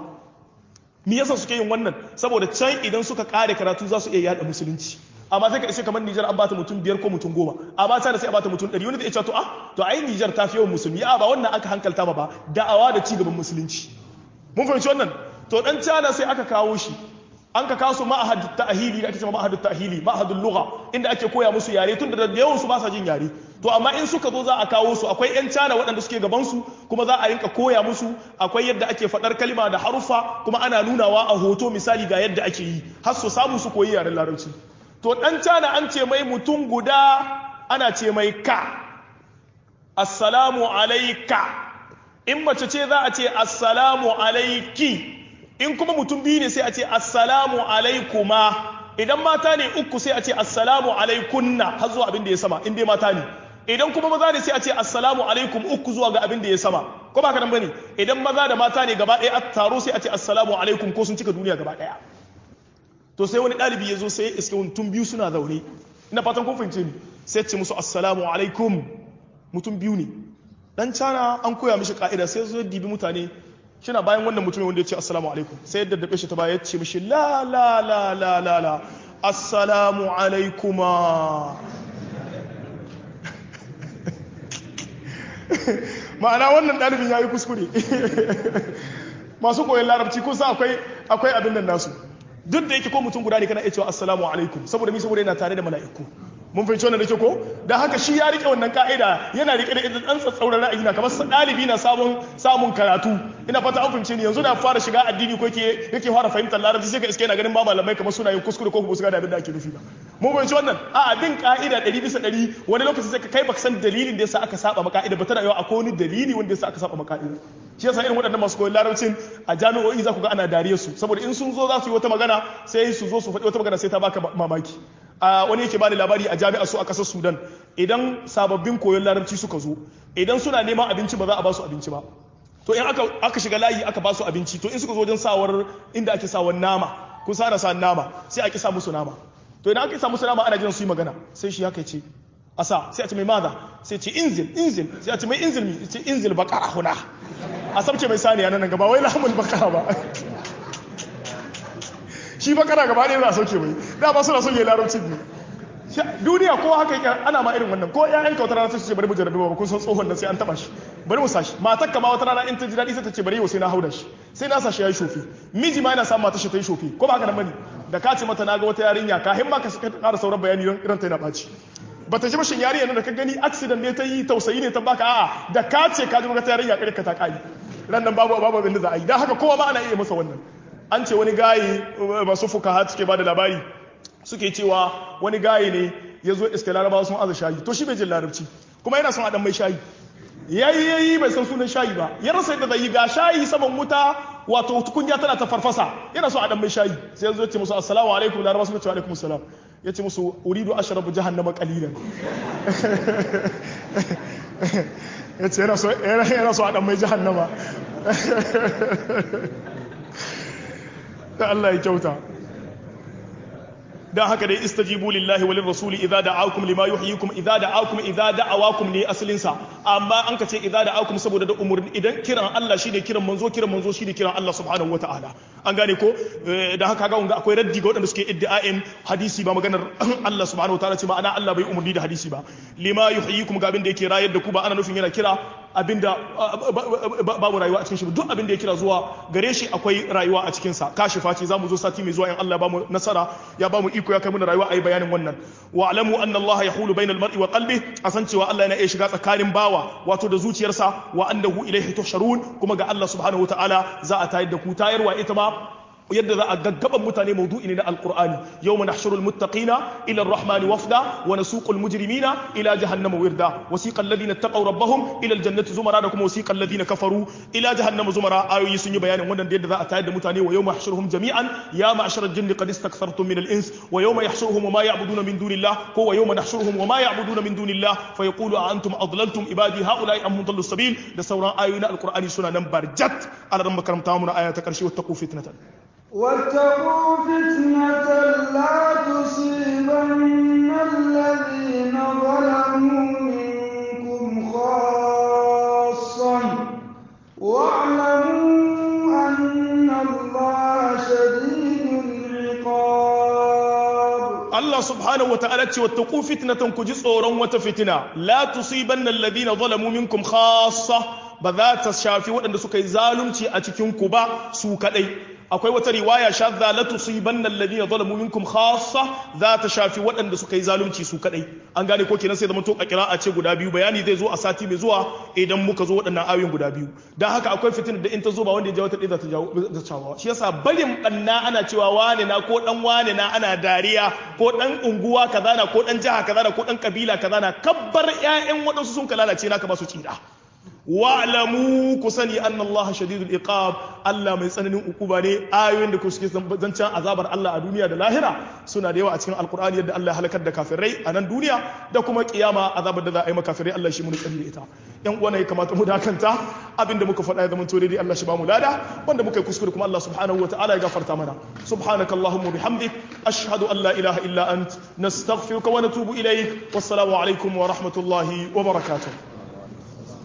me yasa suke yin wannan saboda can idan suka ƙare karatu za su iya yada musulunci amma sai ka ishe kamar Nijar an bata mutum biyar ko mutum goma amma China sai a bata mutum ɗari wani zai ce to ah to ai Nijar ta fi yawan musulmi a ba wannan aka hankalta ba ba da'awa da ci gaban musulunci mun fahimci wannan to dan China sai aka kawo shi an ka kawo su ma'ahad ta'hili da ake cewa ma'ahad ta'hili ma'ahadul lugha inda ake koya musu yare tun da yawan su ba sa jin yare to amma in suka zo za a kawo su akwai yan cana waɗanda suke gaban su kuma za a rinka koya musu akwai yadda ake faɗar kalma da harufa kuma ana nunawa a hoto misali ga yadda ake yi har su samu su koyi yaren larabci to dan cana an ce mai mutum guda ana ce mai ka assalamu alaika in mace ce za a ce assalamu alaiki in kuma mutum biyu ne sai a ce assalamu alaikuma idan mata ne uku sai a ce assalamu alaikunna har zuwa abin da ya sama in dai mata ne idan kuma maza ne sai a ce assalamu alaikum uku zuwa ga abin da ya sama ko ba ka nan bane idan maza da mata ne gaba ɗaya a taro sai a ce assalamu alaikum ko sun cika duniya gaba ɗaya to sai wani ɗalibi ya zo sai iske mutum biyu suna zaune ina fatan kun fahimce ni sai ce musu assalamu alaikum mutum biyu ne dan cana an koya mishi ka'ida sai zo dibi mutane shina bayan wannan mutumin wanda ya ce assalamu alaikum sai yadda daɓe shi ta baya ya ce mishi la la la la la la assalamu alaikuma ma'ana wannan ɗalibin ya yi kuskure masu koyon larabci kusa akwai akwai abin nan nasu duk da yake ko mutum guda ne kana iya cewa assalamu alaikum saboda mi saboda yana tare da mala'iku mun fahimci wannan da ke ko da haka shi ya rike wannan ka'ida yana rike da idan dan tsatsauran ra'ayi na kamar dalibi na samun samun karatu ina fata an fahimce ni yanzu na fara shiga addini ko yake yake fara fahimtar larabci sai ka iske yana ganin ba malamai kamar suna yin kuskure ko kuma su ga da abin da ake nufi ba mun fahimci wannan a bin ka'ida 100 bisa 100 wani lokaci sai ka kai baka san dalilin da yasa aka saba maka ka'ida ba tana yawa akwai wani dalili wanda yasa aka saba maka ka'ida shi yasa irin waɗannan masu koyon larabcin a jami'o'i za ku ga ana dariya su saboda in sun zo za su yi wata magana sai su zo su faɗi wata magana sai ta baka mamaki a wani yake bani labari a jami'ar su a ƙasar sudan idan sababbin koyon larabci suka zo idan suna neman abinci ba za a ba su abinci ba to in aka aka shiga layi aka ba su abinci to in suka zo wajen sawar inda ake sawar nama kun sa sa nama sai ake sa musu nama to idan aka sa musu nama ana jiran su yi magana sai shi haka ce asa sai a ce mai maza sai ce inzil inzil sai a ce mai inzil mi ce inzil baqara huna a sabce mai saniya nan gaba wai lahmul baqara ba shi bakara gaba ɗaya za a sauke mai da ba suna sauke larabcin ne duniya ko haka yake ana ma irin wannan ko ƴaƴan ka wata rana sai su ce bari mu jarabe ba kun san tsohon nan sai an taba shi bari mu sashi matar ka ma wata rana in ta ji daɗi sai ta ce bari yau sai na hauda shi sai na sa shi yayi shofi miji ma yana samun matar shi ta yi shofi ko ba haka nan bane da ka ce mata naga wata yarinya ka himma ka ƙara sauran bayani ran ta yana ɓaci bata ji mashin yarinya nan da ka gani accident ne ta yi tausayi ne ta baka a'a da ka ce ka ji wata yarinya kare ka ta kai ran nan babu babu abin da za a yi dan haka kowa ma ana iya masa wannan an ce wani gayi masu fuka suke ba da labari suke cewa wani gayi ne ya zo iske larabawa sun aza shayi to shi bai jin larabci kuma yana son a mai shayi yayi yayi bai san sunan shayi ba ya rasa yadda zai yi ga shayi saman wuta wato tukunya tana ta farfasa yana son a mai shayi sai ya zo ya ce musu assalamu alaikum larabawa suka ce alaikum assalam ya ce musu uridu ashrabu jahannama qalilan ya ce yana so a dan mai jahannama da Allah ya kyauta dan haka dai istajibu lillahi walin rasuli idza da'akum lima yuhyikum idza da'akum idza da'awakum ne asalin sa amma an ka ce idza da'akum saboda da umurni idan kiran Allah shine kiran manzo kiran manzo shine kiran Allah subhanahu wataala an gane ko dan haka ga akwai raddi ga waɗanda suke iddia'in hadisi ba maganar Allah subhanahu wataala ce ma'ana Allah bai umurni da hadisi ba lima yuhyikum ga abin da yake rayar da ku ba ana nufin yana kira abinda babu rayuwa a cikin shi duk abin da ya kira zuwa gare shi akwai rayuwa a cikin sa kashifa ce zamu zo sati mai zuwa in Allah ba mu nasara ya ba mu iko ya kai mu rayuwa ayi bayanin wannan wa alamu anna Allah yahulu bainal mar'i wa qalbi asan cewa Allah yana iya shiga tsakanin bawa wato da zuciyarsa wa annahu ilayhi tuhsharun kuma ga Allah subhanahu wataala za a tayar da ku tayarwa ita ma yadda za a gaggaban mutane maudu'i ne na alqur'ani yawma nahshurul muttaqina ila arrahmani wafda wa nasuqul mujrimina ila jahannama wirda wasiqa alladhina taqaw rabbahum ila aljannati zumara da kuma wasiqa alladhina kafaru ila jahannama zumara ayoyi sun yi bayanin wannan da yadda za a tayar da mutane wa yawma yahshuruhum jami'an ya ma'sharal jinni qad istakthartum min al-ins wa yawma yahshuruhum wa ma ya'buduna min dunillah ko wa yawma nahshuruhum wa ma ya'buduna min dunillah fa yaqulu a antum adlaltum ibadi haula'i am mudallu sabil da sauran ayoyi na alqur'ani suna nan barjat ala ran makaranta mu na aya ta karshe wattaqu fitnatan واتقوا فتنة لا تصيبن الذين ظلموا منكم خاصة واعلموا أن الله شديد العقاب Allah subhanahu wata'ala ce wattaqu fitnatan ku ji tsoron wata fitina la tusibanna alladhina zalamu minkum khassa ba za ta shafi waɗanda suka yi zalunci a cikin ku ba su kadai akwai wata riwaya shadda la tusibanna alladhina zalamu minkum khassa za ta shafi waɗanda suka yi zalunci su kadai an gane ko kenan sai zama to a kira'a ce guda biyu bayani zai zo a sati mai zuwa idan muka zo waɗannan ayoyin guda biyu dan haka akwai fitina da in ta zo ba wanda ya jawo ta ɗaya za ta jawo ta jawo shi yasa barin banna ana cewa wane na ko dan wane na ana dariya ko dan unguwa kaza na ko dan jiha kaza na ko dan kabila kaza na kabbar ƴaƴan waɗansu sun ka lalace naka ba su tsira wa'lamu ku sani anna Allah shadidul iqab Allah mai tsananin ukuba ne ayoyin da suke zancen azabar Allah a duniya da lahira suna da yawa a cikin alkur'ani yadda Allah ya halakar da kafirai a nan duniya da kuma kiyama azabar da za a yi makafirai Allah shi mun tsari da ita yan uwa ne kamata mu dakanta abinda muka faɗa ya zama to dai Allah shi ba mu lada wanda muka yi kuskure kuma Allah subhanahu wataala ya gafarta mana subhanaka allahumma bihamdik ashhadu an la ilaha illa ant nastaghfiruka wa natubu ilaik wassalamu alaikum wa rahmatullahi wa barakatuh